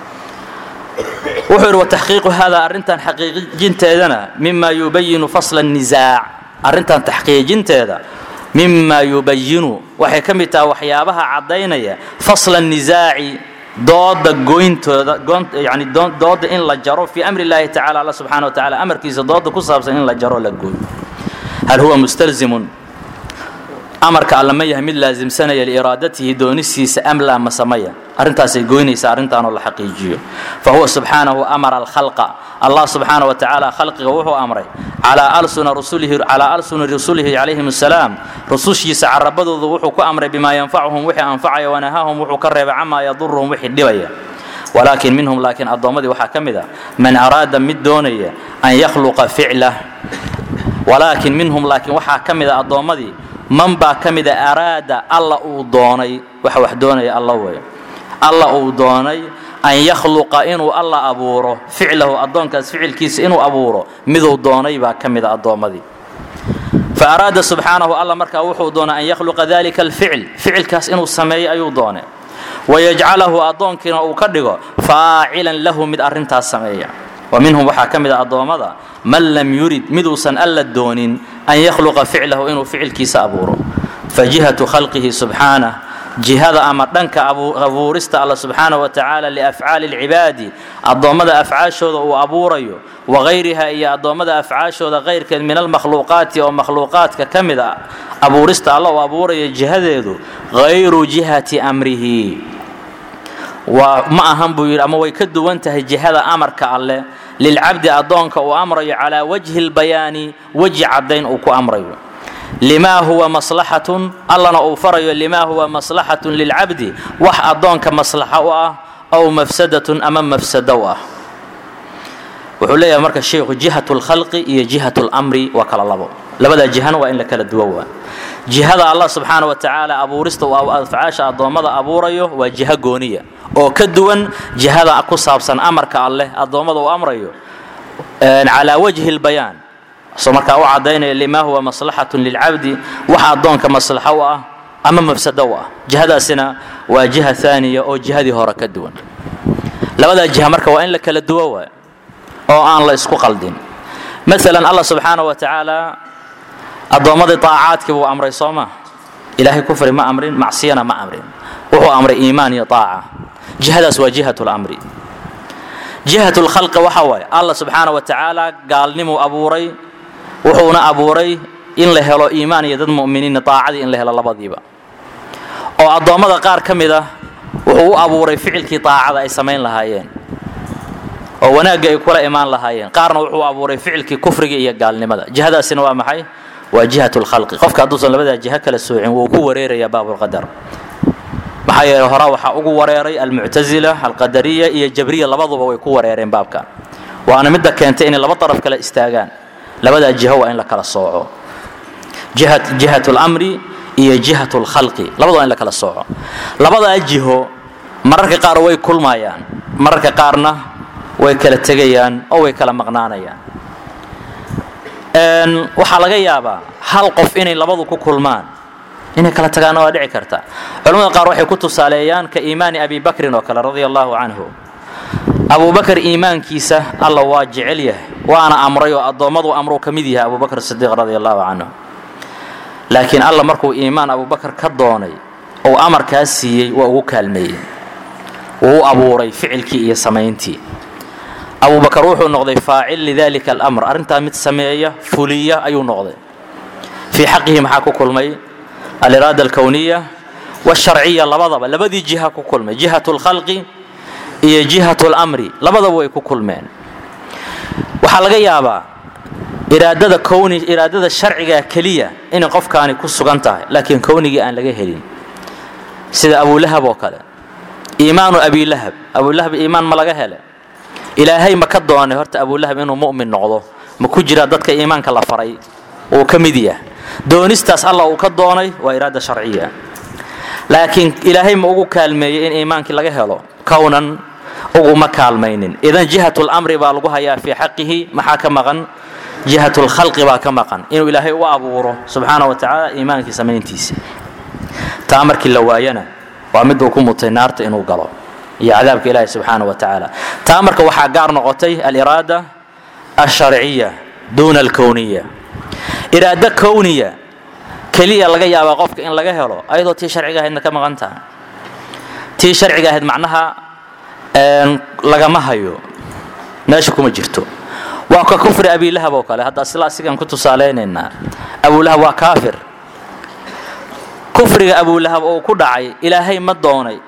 Speaker 1: wuxuu yidhi wataxqiiqu hada arrintan xaqiijinteedana mima yubayinu fasla الnisaac arrintan taxqiijinteeda mima yubayinu waxay ka mid tahay waxyaabaha caddaynaya fasla الnisaaci dooda goyntooda yani dooda in la jaro fii amri اllahi tacala alla subxana wa tacala amarkiisa dooda ku saabsan in la jaro la gooyo hal huwa mustalzimun amarka alla ma yahay mid laasimsanaya liiraadatihi doonistiisa am laa masamaya arrintaasay goynaysa arrintaanoo la xaqiijiyo fa huwa subxaanahu amara alkhalqa allah subxaana wa tacaala khalqiga wuxuu amray calaa alsuna rusulihi calaa alsuni rasulihi calayhim assalaam rusushiisa carabadooda wuxuu ku amray bimaa yanfacuhum wixii anfacaya wanahaahum wuxuu ka reebay camaa yaduruhum wixii dhibaya walaakin minhum laakiin addoommadii waxaa ka mid a man araada mid doonaya an yakhluqa ficlah walaakin minhum laakiin waxaa ka mid a addoommadii man baa ka mida araada alla uu doonay waxa wax doonaya alla wey alla uu doonay an yakhluqa inuu alla abuuro ficlahu addoonkaas ficilkiisa inuu abuuro miduu doonay baa ka mida addoommadii fa araada subxaanahu alla markaa wuxuu doonay an yakhluqa dalika alficil ficilkaas inuu sameeyo ayuu doonay wayajcalahu addoonkiina uu ka dhigo faacilan lahu mid arrintaas sameeya wa minhum waxaa ka mid a addoommada man lam yurid miduusan alla doonin an yakhluqa ficlahu inuu ficilkiisa abuuro fa jihatu khalqihi subxaanah jihada ama dhanka abuurista alla subxaana wa tacaala liafcaali alcibaadi addoommada afcaashooda uu abuurayo wagayriha iyo addoommada afcaashooda kayrkeed min almakhluuqaati oo makhluuqaadka ka mid a abuurista alla uu abuurayo jihadeedu hayru jihati amrihi waa ma ahan buu yidhi ama way ka duwan tahay jihada amarka alleh lilcabdi addoonka uu amrayo calaa wajhi lbayaani weji caddayn uu ku amrayo limaa huwa maslaxatun allana uu farayo limaa huwa maslaxatun lilcabdi wax addoonka maslaxa u ah aw mafsadatun ama mafsado u ah wuxuu leeyahay marka sheikhu jihatu lkhalqi iyo jihatu lmri waa kala labo labadaa jihana waa in la kala duwan waa jihada allah subxaana wa tacaala abuurista uu afcaasha addoommada abuurayo waa jiho gooniya oo ka duwan jihada ku saabsan amarka alleh addoommada uu amrayo calaa wajhi lbayaan soo markaa u caddaynaya limaa huwa maslaxatun lilcabdi wax addoonka maslaxo u ah ama mafsado u ah jihadaasina waa jiha aaniya oo jihadii hore ka duwan labadaa jiha marka waa in la kala duwo waay oo aan la isku qaldin maalan allah subxaana wa tacaala addoommadii aacaadkii buu amray soo ma ilaahay kufri ma amrin macsiyana ma amrin wuxuu amray iimaan iyo aaca jihadaas waa jihat lamri jihat lkhalqi waxa waaye allah subxaana wa tacaala gaalnimuu abuuray wuxuuna abuuray in la helo iimaan iyo dad mu'miniinna daacadii in la helo labadiiba oo addoommada qaar ka mid ah wuxuu u abuuray ficilkii daacada ay samayn lahaayeen oo wanaagga ay kula imaan lahaayeen qaarna wuxuu abuuray ficilkii kufriga iyo gaalnimada jihadaasina waa maxay waa jihat lkhalqi qofka hadduusan labadaa jiho kala soocin wuu ku wareerayaa baabulqadar maxaa yeele horaa waxaa ugu wareeray almuctasila alqadariya iyo jabriya labaduba way ku wareereen baabkan waana midda keentay inay laba daraf kale istaagaan labadaa jiho waa in la kala sooco jihat lamri iyo jihat lkhalqi labadaba in la kala sooco labadaa jiho mararka qaar way kulmayaan mararka qaarna way kala tegayaan oo way kala maqnaanayaan waxaa laga yaabaa hal qof inay labadu ku kulmaan inay kala tagaanna waa dhici karta culamada qaar waxay ku tusaaleeyaan ka iimaani abi bakrin oo kale radia allahu canhu abubakar iimaankiisa alla waa jecel yahay waana amray oo addoommadu amruu ka mid yahay abubakr sidiiq radia allahu canhu laakiin alla markuu iimaan abubakar ka doonay ou amarkaas siiyey waa ugu kaalmeeyey wuu u abuuray ficilkii iyo samayntii abubakar wuxuu noqday faacil lidalika alamr arrintaa mid sameeya fuliya ayuu noqday fii xaqihi maxaa ku kulmay aliraada alkowniya wsharciya labadaba labadii jiha ku kulmay jihat lkhalqi iyo jihat lamri labadaba way ku kulmeen waxaa laga yaabaa iraadada kowni iraadada sharciga keliya inay qofkaani ku sugan tahay laakiin kownigii aan laga helin sida abulahab oo kale iimaanu abilahab abulahab iimaan ma laga hele ilaahay ma ka doonay horta abulahab inuu mu'min noqdo ma ku jiraa dadka iimaanka la faray uu ka mid yahay doonistaas alla uu ka doonay waa iraada sharciya laakiin ilaahay ma ugu kaalmeeyey in iimaankii laga helo kownan uguma kaalmaynin idan jihat lamri baa lagu hayaa fii xaqihi maxaa ka maqan jihat lkhalqi baa ka maqan inuu ilaahay u abuuro subxaana wa tacaala iimaankii samayntiisa taa markii la waayana waa miduu ku mutay naarta inuu galo iyo cadaabka ilaahi subxaana wa tacaala taa marka waxaa gaar noqotay aliraada alsharciya duuna alkowniya iraado kowniya keliya laga yaabaa qofka in laga helo ayadoo tii sharciga ahaydna ka maqan taha tii sharciga ahayd macnaha lagama hayo meesha kuma jirto waa ka kufri abilahab oo kale hadda sila asigaan ku tusaalaynaynaa abulahab waa kaafir kufriga abulahab oo ku dhacay ilaahay ma doonay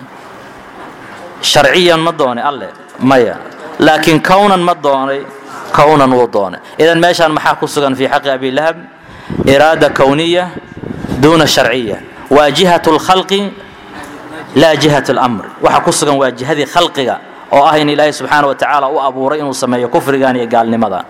Speaker 1: sharciyan ma doonay alle maya laakiin kownan ma doonay kownan wuu doonay idan meeshaan maxaa ku sugan fii xaqi abilahab iraada kowniya duuna sharciya waa jihat lkhalqi laa jihat lamr waxa ku sugan waa jihadii khalqiga oo ah in ilaahay subxaana wa tacaala u abuuray inuu sameeyo kufrigan iyo gaalnimada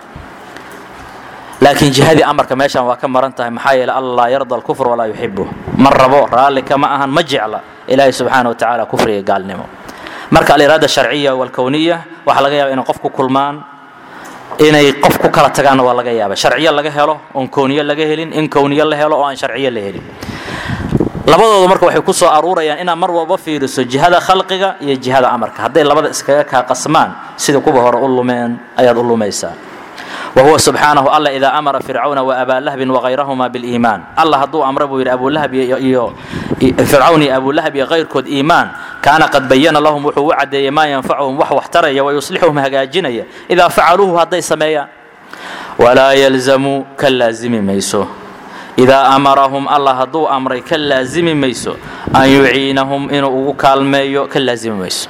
Speaker 1: laakiin jihadii amarka meeshaan waa ka maran tahay maxaa yeele alla laa yarda alkufr walaa yuxibuh ma rabo raalli kama ahan ma jecla ilaahay subxaana wa tacaala kufriga gaalnimo marka aliraada sharciya walkowniya waxaa laga yaaba inay qof ku kulmaan inay qof ku kala tagaanna waa laga yaaba sharciyo laga helo oon kowniyo laga helin in kowniyo la helo oo aan sharciyo la helin labadooda marka waxay ku soo aruurayaan inaad mar walba fiiriso jihada khalqiga iyo jihada amarka hadday labada iskaga kaa qasmaan sida kuwa hore u lumeen ayaad u lumaysaa wahuwa subxaanahu alla idaa amara fircawna waabaa lahbin wakayrahuma biliimaan alla hadduu amra buu yidhi abulahab iyo fircawn iyo abulahab iyo kayrkood iimaan kaana qad bayana lahum wuxuu u caddeeyey maa yanfacuhum wax waxtaraya wayuslixuhum hagaajinaya idaa facaluuhu hadday sameeyaan walaa yalzamu ka laazimi mayso idaa amarahum allah hadduu amray ka laazimi mayso an yuciinahum inuu ugu kaalmeeyo ka laazimi mayso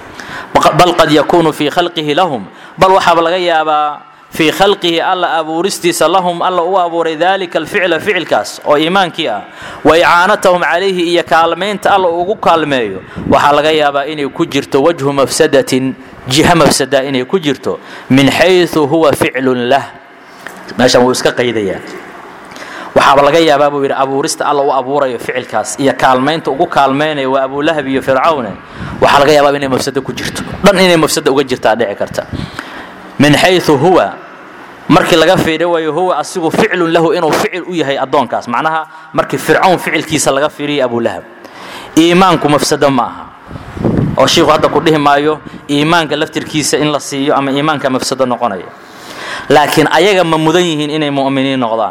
Speaker 1: bal qad yakuunu fii khalqihi lahum bal waxaaba laga yaabaa fii khalqihi alla abuuristiisa lahum alla u abuuray dalika alficla ficilkaas oo iimaankii ah wa icaanatahum calayhi iyo kaalmaynta alla ugu kaalmeeyo waxaa laga yaabaa inay ku jirto wajhu mafsadatin jiha mafsada inay ku jirto min xayثu huwa ficlun lah meeshan wuu iska qaydayaa waxaaba laga yaabaa buu yidhi abuurista alla u abuurayo ficilkaas iyo kaalmaynta ugu kaalmaynaya waa abulahab iyo fircawne waxaa laga yaabaa inay mafsado ku jirto dhan inay mafsada uga jirtaa dhici karta min xayu huwa markii laga fiiriyo waayo huwa asigu ficlun lahu inuu ficil u yahay addoonkaas macnaha markii fircawn ficilkiisa laga fiiriyo abulahab iimaanku mafsado ma aha oo shiiku hadda ku dhihi maayo iimaanka laftirkiisa in la siiyo ama iimaanka mafsado noqonaya laakiin ayaga ma mudan yihiin inay mu'miniin noqdaan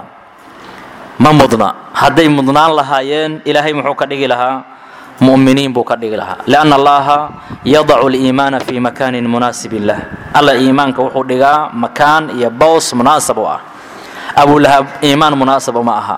Speaker 1: ma mudna hadday mudnaan lahaayeen ilaahay muxuu ka dhigi lahaa mu'miniin buu ka dhigi lahaa lianna allaha yadacu liimaana fii makaanin munaasibin lah alla iimaanka wuxuu dhigaa makaan iyo bows munaasab u ah abulahab iimaan munaasab uma aha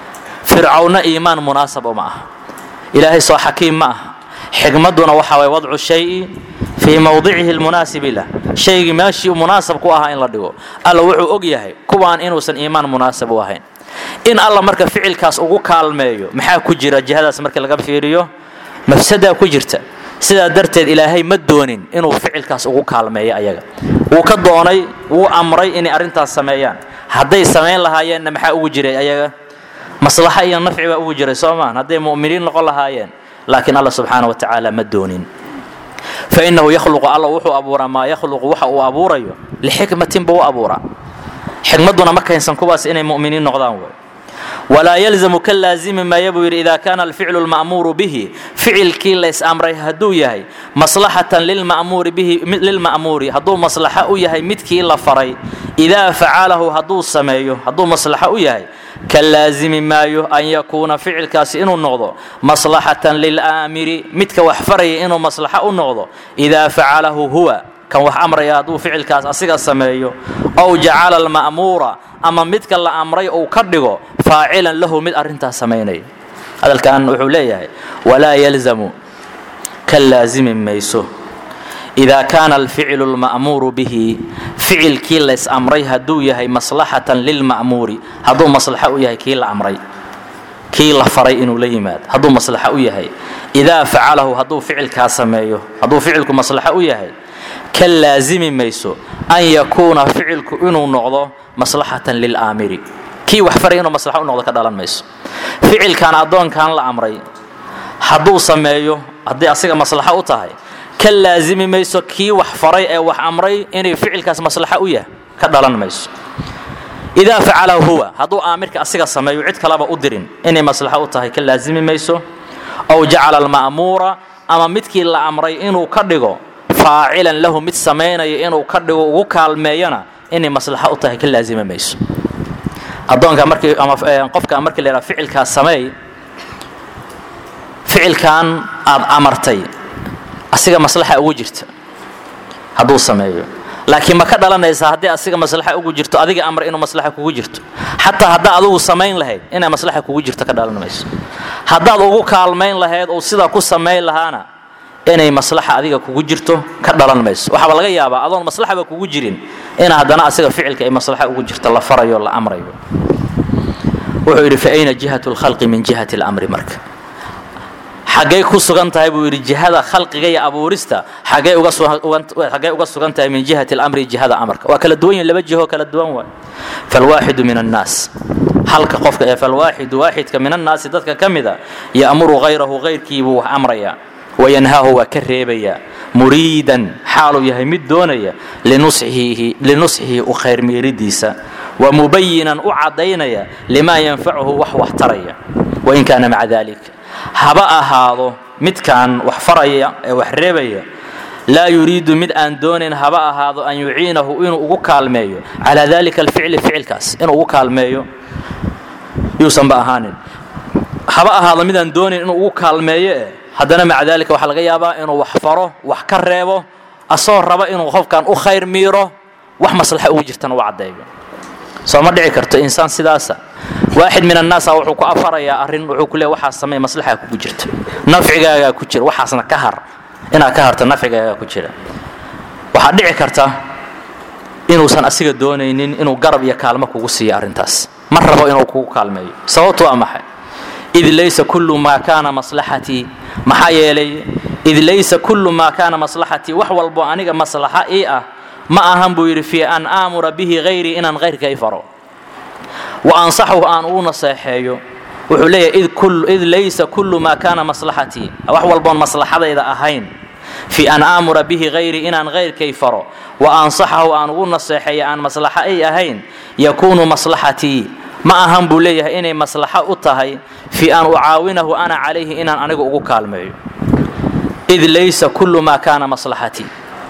Speaker 1: fircawna iimaan munaasab uma aha ilaahay soo xakiim ma aha xikmadduna waxa waye wadcu shayi fii mowdicihi lmunaasibi lah shaygii meeshii munaasab ku ahaa in la dhigo alla wuxuu og yahay kuwaan inuusan iimaan munaasab u ahayn in alla marka ficilkaas ugu kaalmeeyo maxaa ku jira jihadaas markii laga fiiriyo mafsadaa ku jirta sidaa darteed ilaahay ma doonin inuu ficilkaas ugu kaalmeeyo ayaga wuu ka doonay wuu amray inay arrintaas sameeyaan hadday samayn lahaayeenna maxaa ugu jiray ayaga maslaxa iyo nafci baa ugu jiray soo maan hadday mu'miniin noqon lahaayeen laakiin alla subxaana wa tacaala ma doonin fainahu yakhluqu alla wuxuu abuuraa maa yakhluqu waxa uu abuurayo lixikmatin buu u abuuraa xikmadduna ma kaynsan kuwaas inay mu'miniin noqdaan wey walaa yalzamu ka laazimi maaya buu yidhi idaa kaana alficlu lma'muuru bihi ficilkii lays amray hadduu yahay maslaxatan lilma'muuri bihi lilma'muuri hadduu maslaxa u yahay midkii la faray idaa facalahu hadduu sameeyo hadduu maslaxa u yahay ka laazimi maayo an yakuuna ficilkaasi inuu noqdo maslaxatan lilaamiri midka wax faraya inuu maslaxa u noqdo idaa facalahu huwa kan wax amraya hadduu ficilkaas asiga sameeyo ow jacala alma'muura ama midka la amray uu ka dhigo faacilan lahu mid arrintaas samaynaya hadalkan wuxuu leeyahay walaa yalzamu ka laazimi mayso idaa kaana alficlu lma'muuru bihi ficilkii lays amray hadduu yahay maslaxatan lilma'muuri hadduu maslaxa u yahay kii la amray kii la faray inuu la yimaado hadduu maslaxa u yahay idaa facalahu hadduu ficilkaa sameeyo hadduu ficilku maslaxa u yahay ka laazimi mayso an yakuuna ficilku inuu noqdo maslaxatan lilaamiri kii wax faray inuu maslaxa u noqdo ka dhalan mayso ficilkan addoonkan la amray hadduu sameeyo haddii asiga maslaxa u tahay ka laazimi mayso kii wax faray ee wax amray inay ficilkaas maslaxa u yahay ka dhalan mayso idaa facalahu huwa hadduu aamirka asiga sameeyo cid kaleba u dirin inay maslaxa u tahay ka laazimi mayso ow jacala alma'muura ama midkii la amray inuu ka dhigo faacilan lahu mid samaynaya inuu ka dhigo ugu kaalmeeyana inay maslaxa u tahay ka laazimi mayso addoonka markii ama qofka markii la yidhaha ficilkaas sameey ficilkan aad amartay asiga maslaxa ugu jirta hadduu sameeyo laakiin ma ka dhalanaysaa haddii asiga maslaxa ugu jirto adiga amar inuu maslaxa kugu jirto xataa haddaa adigu samayn lahayd inay maslaxa kugu jirto ka dhalan mayso haddaad ugu kaalmayn lahayd oo sidaa ku samayn lahaana inay maslaxa adiga kugu jirto ka dhalan mayso waxaaba laga yaabaa adoon maslaxaba kugu jirin in haddana asiga ficilka ay maslaxa ugu jirto la farayo la amrayo wuxuu yidhi fa ayna jihatu lkhalqi min jihati lamri marka xaggay ku sugan tahay buu yidhi jihada khalqiga iyo abuurista xaggay uga sugan tahay min jihati alamri jihada amarka waa kala duwan yihin laba jiho kala duwan waay falwaaxidu min annaas halka qofka ee falwaaxidu waaxidka min annaasi dadka ka mida ya'muru hayrahu hayrkiibuu wax amraya wayanhaahu waa ka reebayaa muriidan xaaluu yahay mid doonaya linusxihi u khayrmiiridiisa wa mubayinan u caddaynaya limaa yanfacuhu wax wax taraya wain kaana maca dalik haba ahaado midkan wax faraya ee wax reebaya laa yuriidu mid aan doonayn haba ahaado an yuciinahu inuu ugu kaalmeeyo calaa dalika alficli ficilkaas inuu ugu kaalmeeyo yuusanba ahaanin haba ahaado midaan doonayn inuu ugu kaalmeeyo eh haddana maca daalika waxaa laga yaabaa inuu wax faro wax ka reebo asagoo raba inuu qofkan u khayr miiro wax maslaxa ugu jirtana u caddeeyo soo ma dhici karto insaan sidaasa waaxid min annaasa wuxuu ku afarayaa arrin wuxuu ku leeya waxaas samey maslaxaa kugu jirta nafcigaagaa ku jira waxaasna ka har inaad ka harto nafcigaagaa ku jira waxaa dhici karta inuusan asiga doonaynin inuu garab iyo kaalmo kugu siiyo arrintaas ma rabo inuu kugu kaalmeeyo sababtu waa maxay id laysa kullu maa kaana maslaxatii maxaa yeelay id laysa kullu maa kaana maslaxatii wax walbo aniga maslaxa ii ah ma ahan buu yidhi fii an aamura bihi hayrii inaan hayrkay faro wa ansaxu aan ugu naseexeeyo wuxuu leeyahay id laysa kullu maa kaana maslaxatii wax walboon maslaxadayda ahayn fii an aamura bihi hayrii inaan hayrkay faro wa ansaxahu aan ugu naseexeeyo aan maslaxa ay ahayn yakuunu maslaxatii ma ahan buu leeyahay inay maslaxo u tahay fii an ucaawinahu ana calayhi inaan anigu ugu kaalmeeyo id laysa kullu maa kaana maslaxatii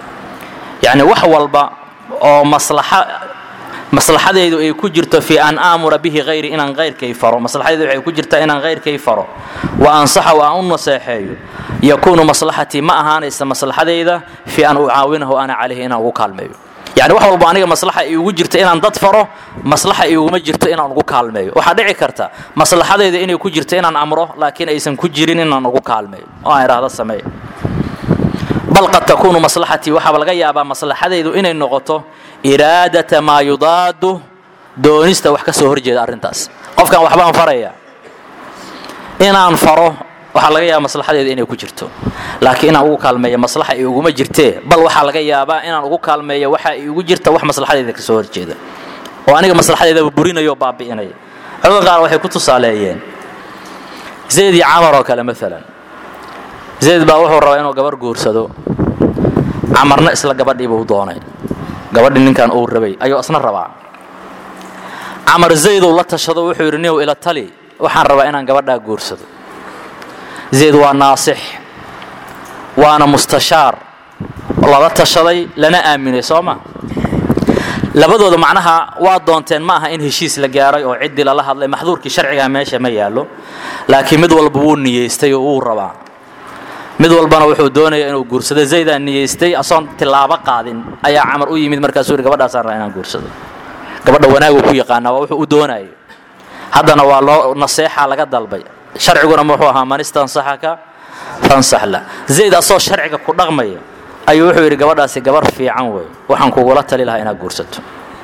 Speaker 1: yacni wax walba oo maslaxa maslaxadaydu ay ku jirto fii an aamura bihi hayri inaan hayrkay faro maslaxadaydu waxay ku jirtaa inaan hayrkay faro wa ansaxahu aan u naseexeeyo yakuunu maslaxatii ma ahaanaysa maslaxadayda fii an ucaawinahu ana calayhi inaan ugu kaalmeeyo yani wax walba aniga maslaxa iigu jirto inaan dad faro maslaxa iiguma jirto inaan ugu kaalmeeyo waxaa dhici karta maslaxadayda inay ku jirto inaan amro laakiin aysan ku jirin inaan ugu kaalmeeyo oo aan idhaahdo sameey bal qad takuunu maslaxatii waxaaba laga yaabaa maslaxadaydu inay noqoto iraadata maa yudaadu doonista wax ka soo horjeeda arrintaas qofkan waxbaan faraya inaan faro waxaa laga yaaba maslaxadeeda inay ku jirto laakiin inaan ugu kaalmeeyo maslaxa iguma jirtee bal waxaa laga yaabaa inaan ugu kaalmeeyo waxa igu jirta wax maslaxadeeda kasoo horjeeda oo aniga maslaxadeedaba burinayo oo baabi'inaya culamada qaar waxay ku tusaaleeyeen zayd iyo camar oo kale maalan zayd baa wuxuu rabaa inuu gabar guursado camarna isla gabadhii buu doonay gabadhii ninkan uu rabay ayuu isna rabaa camar zayduu la tashado wuxuu yidhi niw ila tali waxaan rabaa inaan gabadhaa guursado zayd waa naasix waana mustashaar lala tashaday lana aaminay soo ma labadooda macnaha waa doonteen ma aha in heshiis la gaaray oo ciddii lala hadlay maxduurkii sharcigaa meesha ma yaallo laakiin mid walba wuu niyeystay oo wuu rabaa mid walbana wuxuu doonaya inuu guursado zaydaa niyeystay asoon tilaabo qaadin ayaa camar u yimid markaasuu yidhi gabadhaasaan rabaa inaan guursado gabadha wanaaguu ku yaqaanaa waa wuxuu u doonayo haddana waa loo naseexaa laga dalbay sharciguna muxuu ahaa man istansaxaka fansax la zayd asoo sharciga ku dhaqmaya ayuu wuxuu yidhi gabadhaasi gabar fiican wey waxaan kugula tali lahaa inaad guursato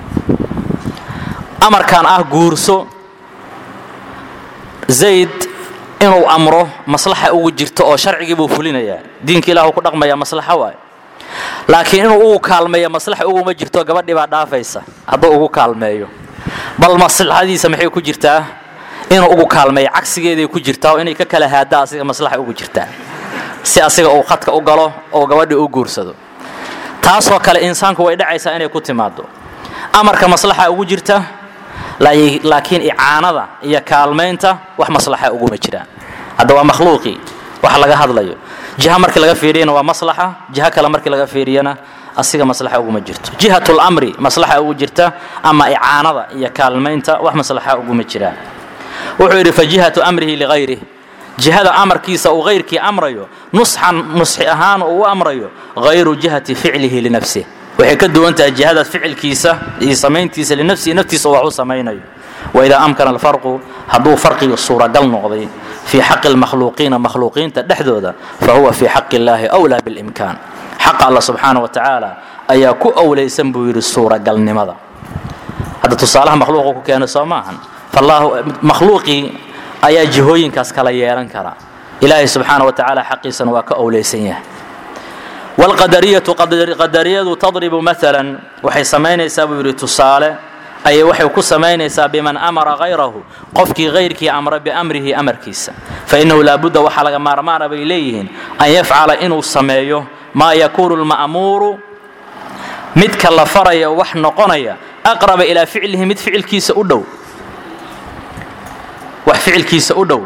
Speaker 1: amarkan ah guurso zayd inuu amro maslaxa ugu jirto oo sharcigii buu fulinayaa diinka ilahu ku dhaqmaya maslaxo waay laakiin inuu ugu kaalmeeyo maslaxa uguma jirto gabadhii baa dhaafaysa hadduu ugu kaalmeeyo bal maslaxadiisa maxay ku jirtaa inuu ugu kaalmeeyo cagsigeeday ku jirtaa oo inay ka kala haadda asiga maslaxa ugu jirtaa si asiga uu khadka u galo oo gabadhii u guursado taasoo kale insaanku way dhacaysaa inay ku timaado amarka maslaxa ugu jirta laakiin icaanada iyo kaalmaynta wax maslaxa uguma jiraan hadda waa makhluuqii wax laga hadlayo jiha markii laga fiiriyana waa maslaxa jiha kale markii laga fiiriyana asiga maslaxa uguma jirto jihatul amri maslaxa ugu jirta ama icaanada iyo kaalmaynta wax maslaxa uguma jiraan wuxuu yidhi fa jihatu amrihi ligayrih jihada amarkiisa uu hayrkii amrayo nusxan nusxi ahaan uu u amrayo hayru jihati ficlihi linafsih waxay ka duwan tahay jihada ficilkiisa iyo samayntiisa linafsihi naftiisa wax u samaynayo waidaa amkana alfarqu hadduu farqigu suuragal noqday fii xaqi lmakhluuqiina makhluuqiinta dhexdooda fa huwa fii xaqi illaahi wlaa bilimkaan xaqa alla subxaana wa tacaala ayaa ku owlaysan buu yidhi suuragalnimada hadda tusaalaha makhluuqa ku keena soo maahan makhluuqii ayaa jihooyinkaas kala yeelan kara ilaahay subxaana wa tacaala xaqiisana waa ka owlaysan yahay wlqadariyatu qadariyadu tadribu maalan waxay samaynaysaa buu yidhi tusaale ayay waxay ku samaynaysaa biman amara hayrahu qofkii hayrkii amra biamrihi amarkiisa fainahu laabudda waxaa laga maarmaana bay leeyihiin an yafcala inuu sameeyo maa yakuunu lma'muuru midka la faraya wax noqonaya aqraba ilaa ficlihi mid ficilkiisa u dhow wax ficilkiisa u dhow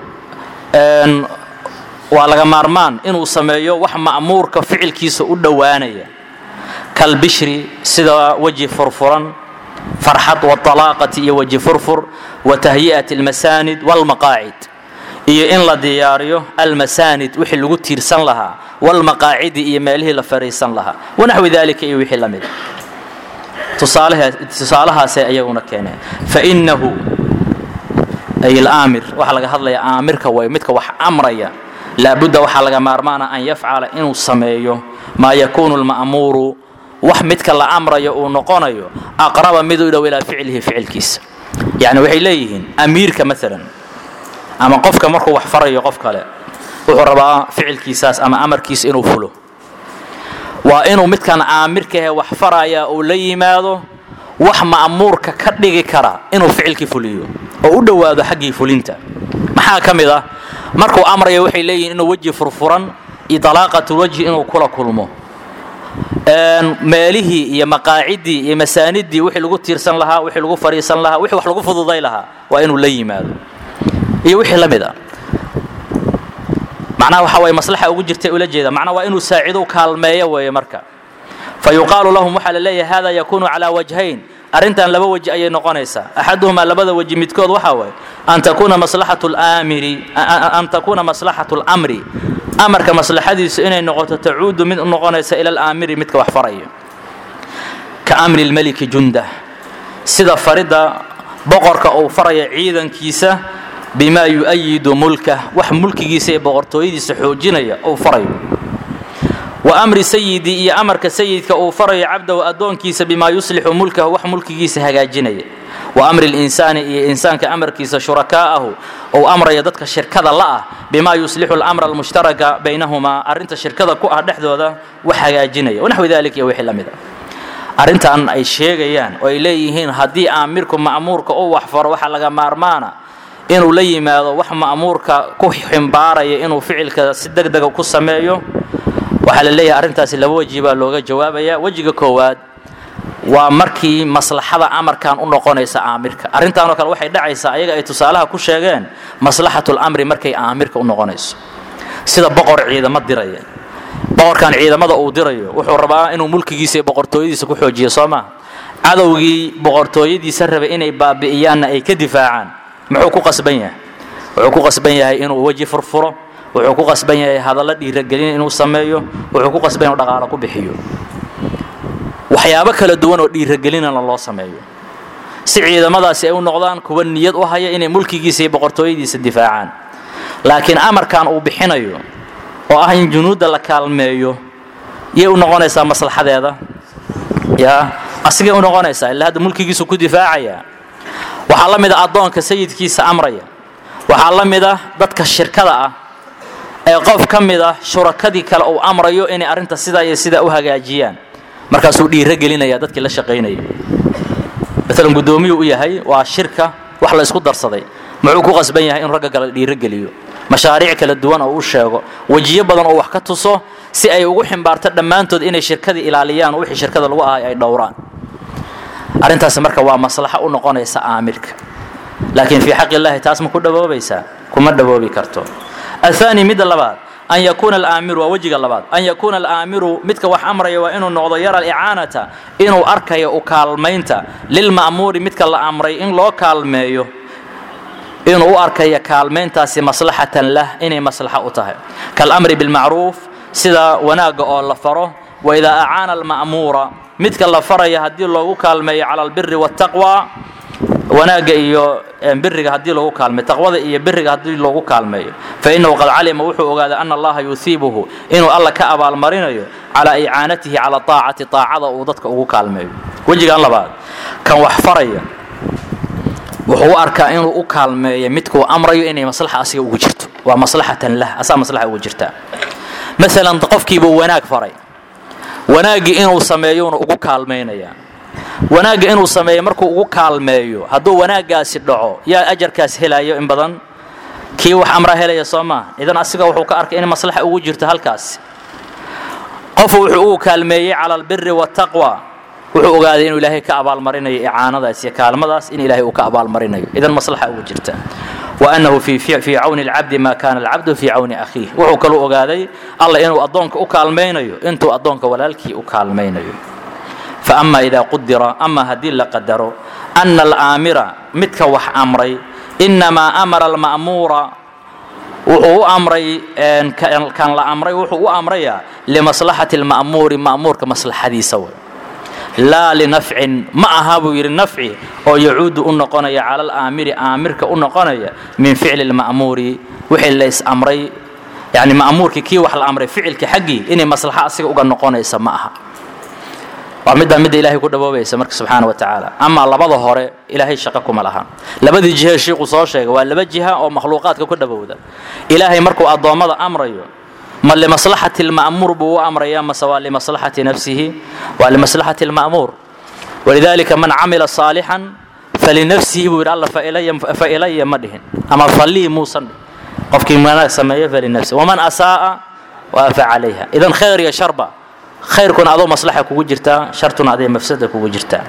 Speaker 1: waa laga maarmaan inuu sameeyo wax ma'muurka ficilkiisa u dhowaanaya kalbishri sida weji furfuran farxad walaaqati iyo weji furfur wa tahyi'ati almasaanid walmaqaacid iyo in la diyaariyo almasaanid wixii lagu tiirsan lahaa walmaqaacidi iyo meelihii la fariisan lahaa wanaxwi dalika iyo wixii la mid tusaalahaasay ayaguna keeneen fainahu ay alaamir waxaa laga hadlaya aamirka way midka wax amraya laabudda waxaa laga maarmaana an yafcala inuu sameeyo maa yakuunu lma'muuru wax midka la amrayo uu noqonayo aqraba mid u dhow ilaa ficlihi ficilkiisa yacni waxay leeyihiin amiirka maalan ama qofka markuu wax farayo qof kale wuxuu rabaa ficilkiisaas ama amarkiisa inuu fulo waa inuu midkan aamirkahe wax faraya uu la yimaado wax ma'muurka ka dhigi kara inuu ficilkii fuliyo oo u dhowaado xaggii fulinta maxaa ka mid ah markuu amraya waxay leeyihiin inuu weji furfuran iyo dalaaqatulwajhi inuu kula kulmo meelihii iyo maqaacidii iyo masaanidii wixii lagu tiirsan lahaa wixii lagu fadhiisan lahaa wixii wax lagu fududay lahaa waa inuu la yimaado iyo wixii la mid a macnaha waxa waye maslaxa ugu jirtay ula jeeda macnaha waa inuu saacido kaalmeeyo weeye marka fa yuqaalu lahum waxaa la leeyahay hada yakuunu calaa wajhayn arrintan laba weji ayay noqonaysaa axaduhumaa labada weji midkood waxaa waaye an takuuna maslaxatu lamiri an takuuna maslaxatu lamri amarka maslaxadiisu inay noqoto tacuudu mid u noqonaysa ila alaamiri midka wax faraya ka amri lmeliki jundah sida faridda boqorka uu faraya ciidankiisa bimaa yu'ayidu mulkah wax mulkigiisa iyo boqortooyadiisa xoojinaya uu farayo wa amri sayidi iyo amarka sayidka uu farayo cabdahu addoonkiisa bimaa yuslixu mulkahu wax mulkigiisa hagaajinaya wa amri linsaani iyo insaanka amarkiisa shurakaa'ahu uu amraya dadka shirkada la'ah bimaa yuslixu lamra almushtaraka baynahumaa arrinta shirkada ku ah dhexdooda wax hagaajinaya wanaxwi dalik iyo wixii la mid a arrintan ay sheegayaan oo ay leeyihiin haddii aamirku ma'muurka u wax faro waxa laga maarmaana inuu la yimaado wax ma'muurka ku ximbaaraya inuu ficilka si deg dega ku sameeyo waxaa la leeyahay arrintaasi laba weji baa looga jawaabaya wejiga koowaad waa markii maslaxada amarkan u noqonaysa aamirka arrintaanoo kale waxay dhacaysaa ayaga ay tusaalaha ku sheegeen maslaxatulamri markay aamirka u noqonayso sida boqor ciidamo diraya boqorkan ciidamada uu dirayo wuxuu rabaa inuu mulkigiisa iyo boqortooyadiisa ku xoojiyo soo maa cadowgii boqortooyadiisa rabay inay baabi'iyaanna ay ka difaacaan muxuu ku qasban yahay wuxuu ku qasban yahay inuu weji furfuro wuxuu ku qasban yahay hadallo dhiiragelin inuu sameeyo wuxuu ku qasban inuu dhaqaalo ku bixiyo waxyaabo kala duwan oo dhiiragelinana loo sameeyo si ciidamadaasi ay u noqdaan kuwa niyad u haya inay mulkigiisa iyo boqortooyadiisa difaacaan laakiin amarkan uu bixinayo oo ah in junuudda la kaalmeeyo yay u noqonaysaa maslaxadeeda yaa asigay u noqonaysaa ilaa hadda mulkigiisu ku difaacaya waxaa la mid ah addoonka sayidkiisa amraya waxaa la mid ah dadka shirkada ah ee qof ka mid ah shurakadii kale uu amrayo inay arrinta sidaa iyo sidaa u hagaajiyaan markaasuu dhiiro gelinaya dadkii la shaqaynaya maalan guddoomiyuu u yahay waa shirka wax la isku darsaday muxuu ku qasban yahay in ragga kale dhiiro geliyo mashaariic kala duwan oo u sheego wejiyo badan oo wax ka tuso si ay ugu ximbaarto dhammaantood inay shirkadii ilaaliyaan oo wixii shirkada lagu ahay ay dhowraan arrintaasi marka waa maslaxo u noqonaysa aamirka laakiin fii xaqi illaahi taas ma ku dhawoobaysaa kuma dhawoobi karto ahaani midda labaad an yakuuna alaamiru waa wejiga labaad an yakuuna alaamiru midka wax amraya waa inuu noqdo yara alicaanata inuu arkayo u kaalmaynta lilma'muuri midka la amray in loo kaalmeeyo inuu u arkayo kaalmayntaasi maslaxatan lah inay maslaxa u tahay kaalamri bilmacruuf sida wanaagga oo la faro waidaa acaana alma'muura midka la faraya haddii loogu kaalmeeyo cala albiri waataqwa wanaagga iyo biriga haddii loogu kaalmeeyo taqwada iyo biriga haddii loogu kaalmeeyo fa innahu qad calima wuxuu ogaaday ana allaha yuhiibuhu inuu alla ka abaalmarinayo calaa icaanatihi cala aacati aacada uu dadka ugu kaalmeeyo wejigan labaad kan wax faraya wuxuu u arkaa inuu u kaalmeeyo midkuu amrayo inay maslaxa asiga ugu jirto waa maslaxatan lah asaa maslaxa ugu jirtaa maalan qofkiibuu wanaag faray wanaaggii inuu sameeyuuna ugu kaalmaynayaa wanaagga inuu sameeyo markuu ugu kaalmeeyo hadduu wanaaggaasi dhaco yaa ajarkaas helayo in badan kii wax amra helaya soo maa idan asiga wuxuu ka arkay in maslaxa ugu jirto halkaas qofu wuxuu ugu kaalmeeyey cala albiri waataqwa wuxuu ogaaday inuu ilaahay ka abaalmarinayo icaanadaas iyo kaalmadaas in ilaahay uu ka abaalmarinayo idan maslaxa ugu jirta wa annahu fii cawni alcabdi maa kaana alcabdu fii cawni akhiih wuxuu kaluu ogaaday alla inuu addoonka u kaalmaynayo intuu addoonka walaalkii u kaalmaynayo faama idaa qudira ama haddii la qadaro ana alaamira midka wax amray innamaa amara alma'muura wuxuu u amray kan la amray wuxuu u amrayaa limaslaxati alma'muuri ma'muurka maslaxadiisa way laa linafcin ma aha buu yidhi nafci oo yacuudu u noqonaya cala alaamiri aamirka u noqonaya min ficli lma'muuri wixii lays amray yani ma'muurkii kii wax la amray ficilka xaggii inay maslaxa asiga uga noqonaysa ma aha waa middaa midda ilaahay ku dhawoobaysa marka subxaana wa tacaala amaa labada hore ilaahay shaqo kuma laha labadii jihe shiiku soo sheegay waa laba jiha oo makhluuqaadka ku dhawowda ilaahay markuu addoommada amrayo ma limaslaxati lma'muur buu u amraya mase waa limaslaxati nafsihi waa limaslaxati lma'muur walidaalika man camila saalixan falinafsihi buu yidhi alla fa ilaya ma dhihin ama falii muusan dhihin qofkii wanaag sameeyo falinafsi waman asaa'a waa fa calayha idan khayr iyo sharba khayrkuna adoo maslaxa kugu jirtaa shartuna aday mafsada kugu jirtaa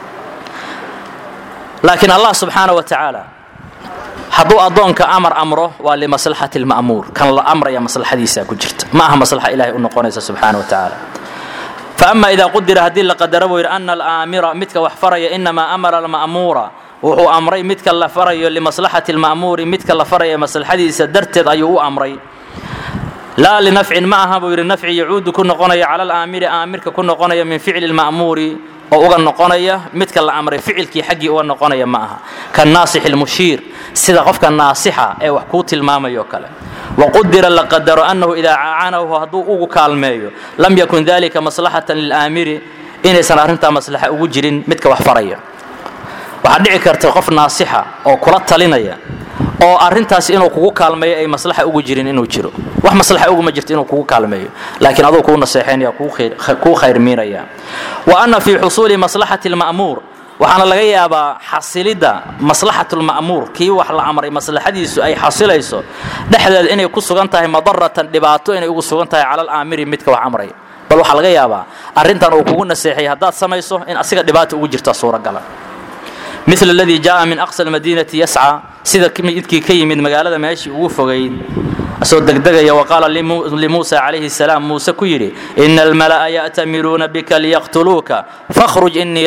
Speaker 1: laakiin allah subxaana wa tacaala hadduu addoonka amar amro waa limaslaxati lma'muur kan la amraya maslaxadiisaa ku jirta ma aha maslaxa ilahay u noqonaysa subxaana wa tacaala faama idaa qudira haddii la qadaro buu yidhi ana alaamira midka wax faraya inamaa amara alma'muura wuxuu amray midka la farayo limaslaxati lma'muuri midka la faraya maslaxadiisa darteed ayuu u amray laa linafcin ma aha buu yidhi nafci yacuudu ku noqonaya cala alaamiri aamirka ku noqonaya min ficli lma'muuri oo uga noqonaya midka la amray ficilkii xaggii uga noqonaya ma aha ka naasix ilmushiir sida qofka naasixa ee wax kuu tilmaamayo kale waqudira la qadaro annahu idaa caanahu hadduu ugu kaalmeeyo lam yakun dalika maslaxatan lilaamiri inaysan arrintaa maslaxa ugu jirin midka wax faraya waxaa dhici karta qof naasixa oo kula talinaya oo arrintaas inuu kugu kaalmeeyo ay maslaxa ugu jirin inuu jiro wax maslaxa uguma jirto inuu kugu kaalmeeyo laakiin aduu kuu naseexaynaya kuu khayrmiinaya wa anna fii xusuuli maslaxati lma'muur waxaana laga yaabaa xasilidda maslaxatulma'muur kii wax la amray maslaxadiisu ay xasilayso dhexdeeda inay ku sugan tahay madaratan dhibaato inay ugu sugan tahay cala alaamiri midka wax amray bal waxaa laga yaabaa arrintan uu kugu naseexay haddaad samayso in asiga dhibaata ugu jirta suuragala mil aladii jaءa min aqsa almadiinati yascى sida midkii ka yimid magaalada meeshii ugu fogayd asoo degdegaya waqaala limuusa calayhi الsalaam muuse ku yidhi ina almala'a ya'tamiruuna bika liyaqtuluuka fakhruj inii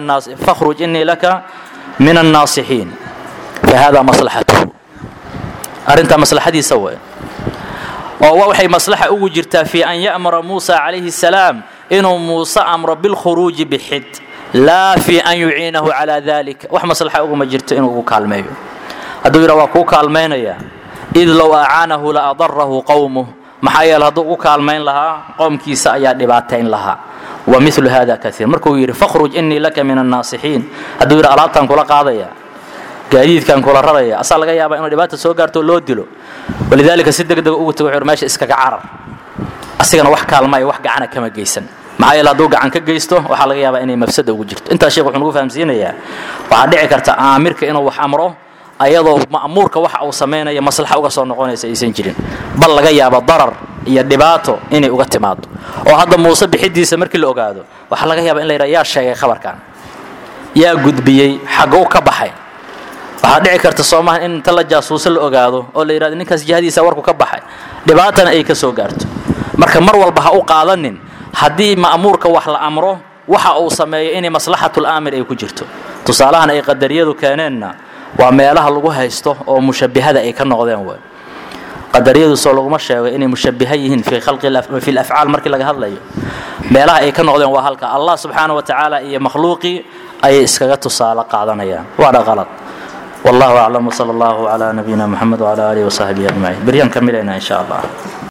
Speaker 1: laka min الnaasixiin fahada maslaxatuhu arrintaa maslaxadiisa we oo waxay maslaxa ugu jirtaa fii an ya'mura muusa calayhi الsalaam inuu muuse amro bilkhuruuji bixid laa fii an yuciinahu calaa dalik wax maslaxa uguma jirto inuu ugu kaalmeeyo hadduu yidha waa kuu kaalmaynaya id low acaanahu la adarahu qowmuh maxaa yeele hadduu ugu kaalmayn lahaa qowmkiisa ayaa dhibaatayn lahaa wa milu hada kaiir markuu yidhi fakhruj inii laka min annaasixiin hadduu yidhi alaabtaan kula qaadaya gaadiidkaan kula raraya asaa laga yaabaa inuu dhibaata soo gaarto loo dilo walidaalika si degdega ugu tago wuxuu meesha iskaga carar asigana wax kaalmaya wax gacana kama geysan maxaa yeele hadduu gacan ka geysto waxaa laga yaabaa inay mafsada ugu jirto intaas sheekh wuxuu nagu fahamsiinayaa waxaa dhici karta aamirka inuu wax amro ayadoo ma'muurka waxa uu samaynaya maslaxa uga soo noqonaysa aysan jirin bal laga yaabo darar iyo dhibaato inay uga timaado oo hadda muuse bixidiisa markii la ogaado waxaa laga yaaba in la yidhaha yaa sheegay khabarkan yaa gudbiyey xagguu ka baxay waxaa dhici karta soomaha in inta la jaasuuso la ogaado oo la yidhahdo ninkaas jihadiisa warku ka baxay dhibaatana ay ka soo gaarto marka mar walba ha u qaadanin haddii ma'muurka wax la amro waxa uu sameeyo inay maslaxatul aamir ay ku jirto tusaalahan ay qadariyadu keeneenna waa meelaha lagu haysto oo mushabbihada ay ka noqdeen way qadariyadu soo laguma sheego inay mushabbiha yihiin fi khalqi fi afcaal markii laga hadlayo meelaha ay ka noqdeen waa halka allah subxaana wa tacaala iyo makhluuqii ayay iskaga tusaale qaadanayaan waana qalad والله أعلم وصلى الله على نبينا محمد وعلى آله وصحبه أجمعين بريان كملنا إن شاء الله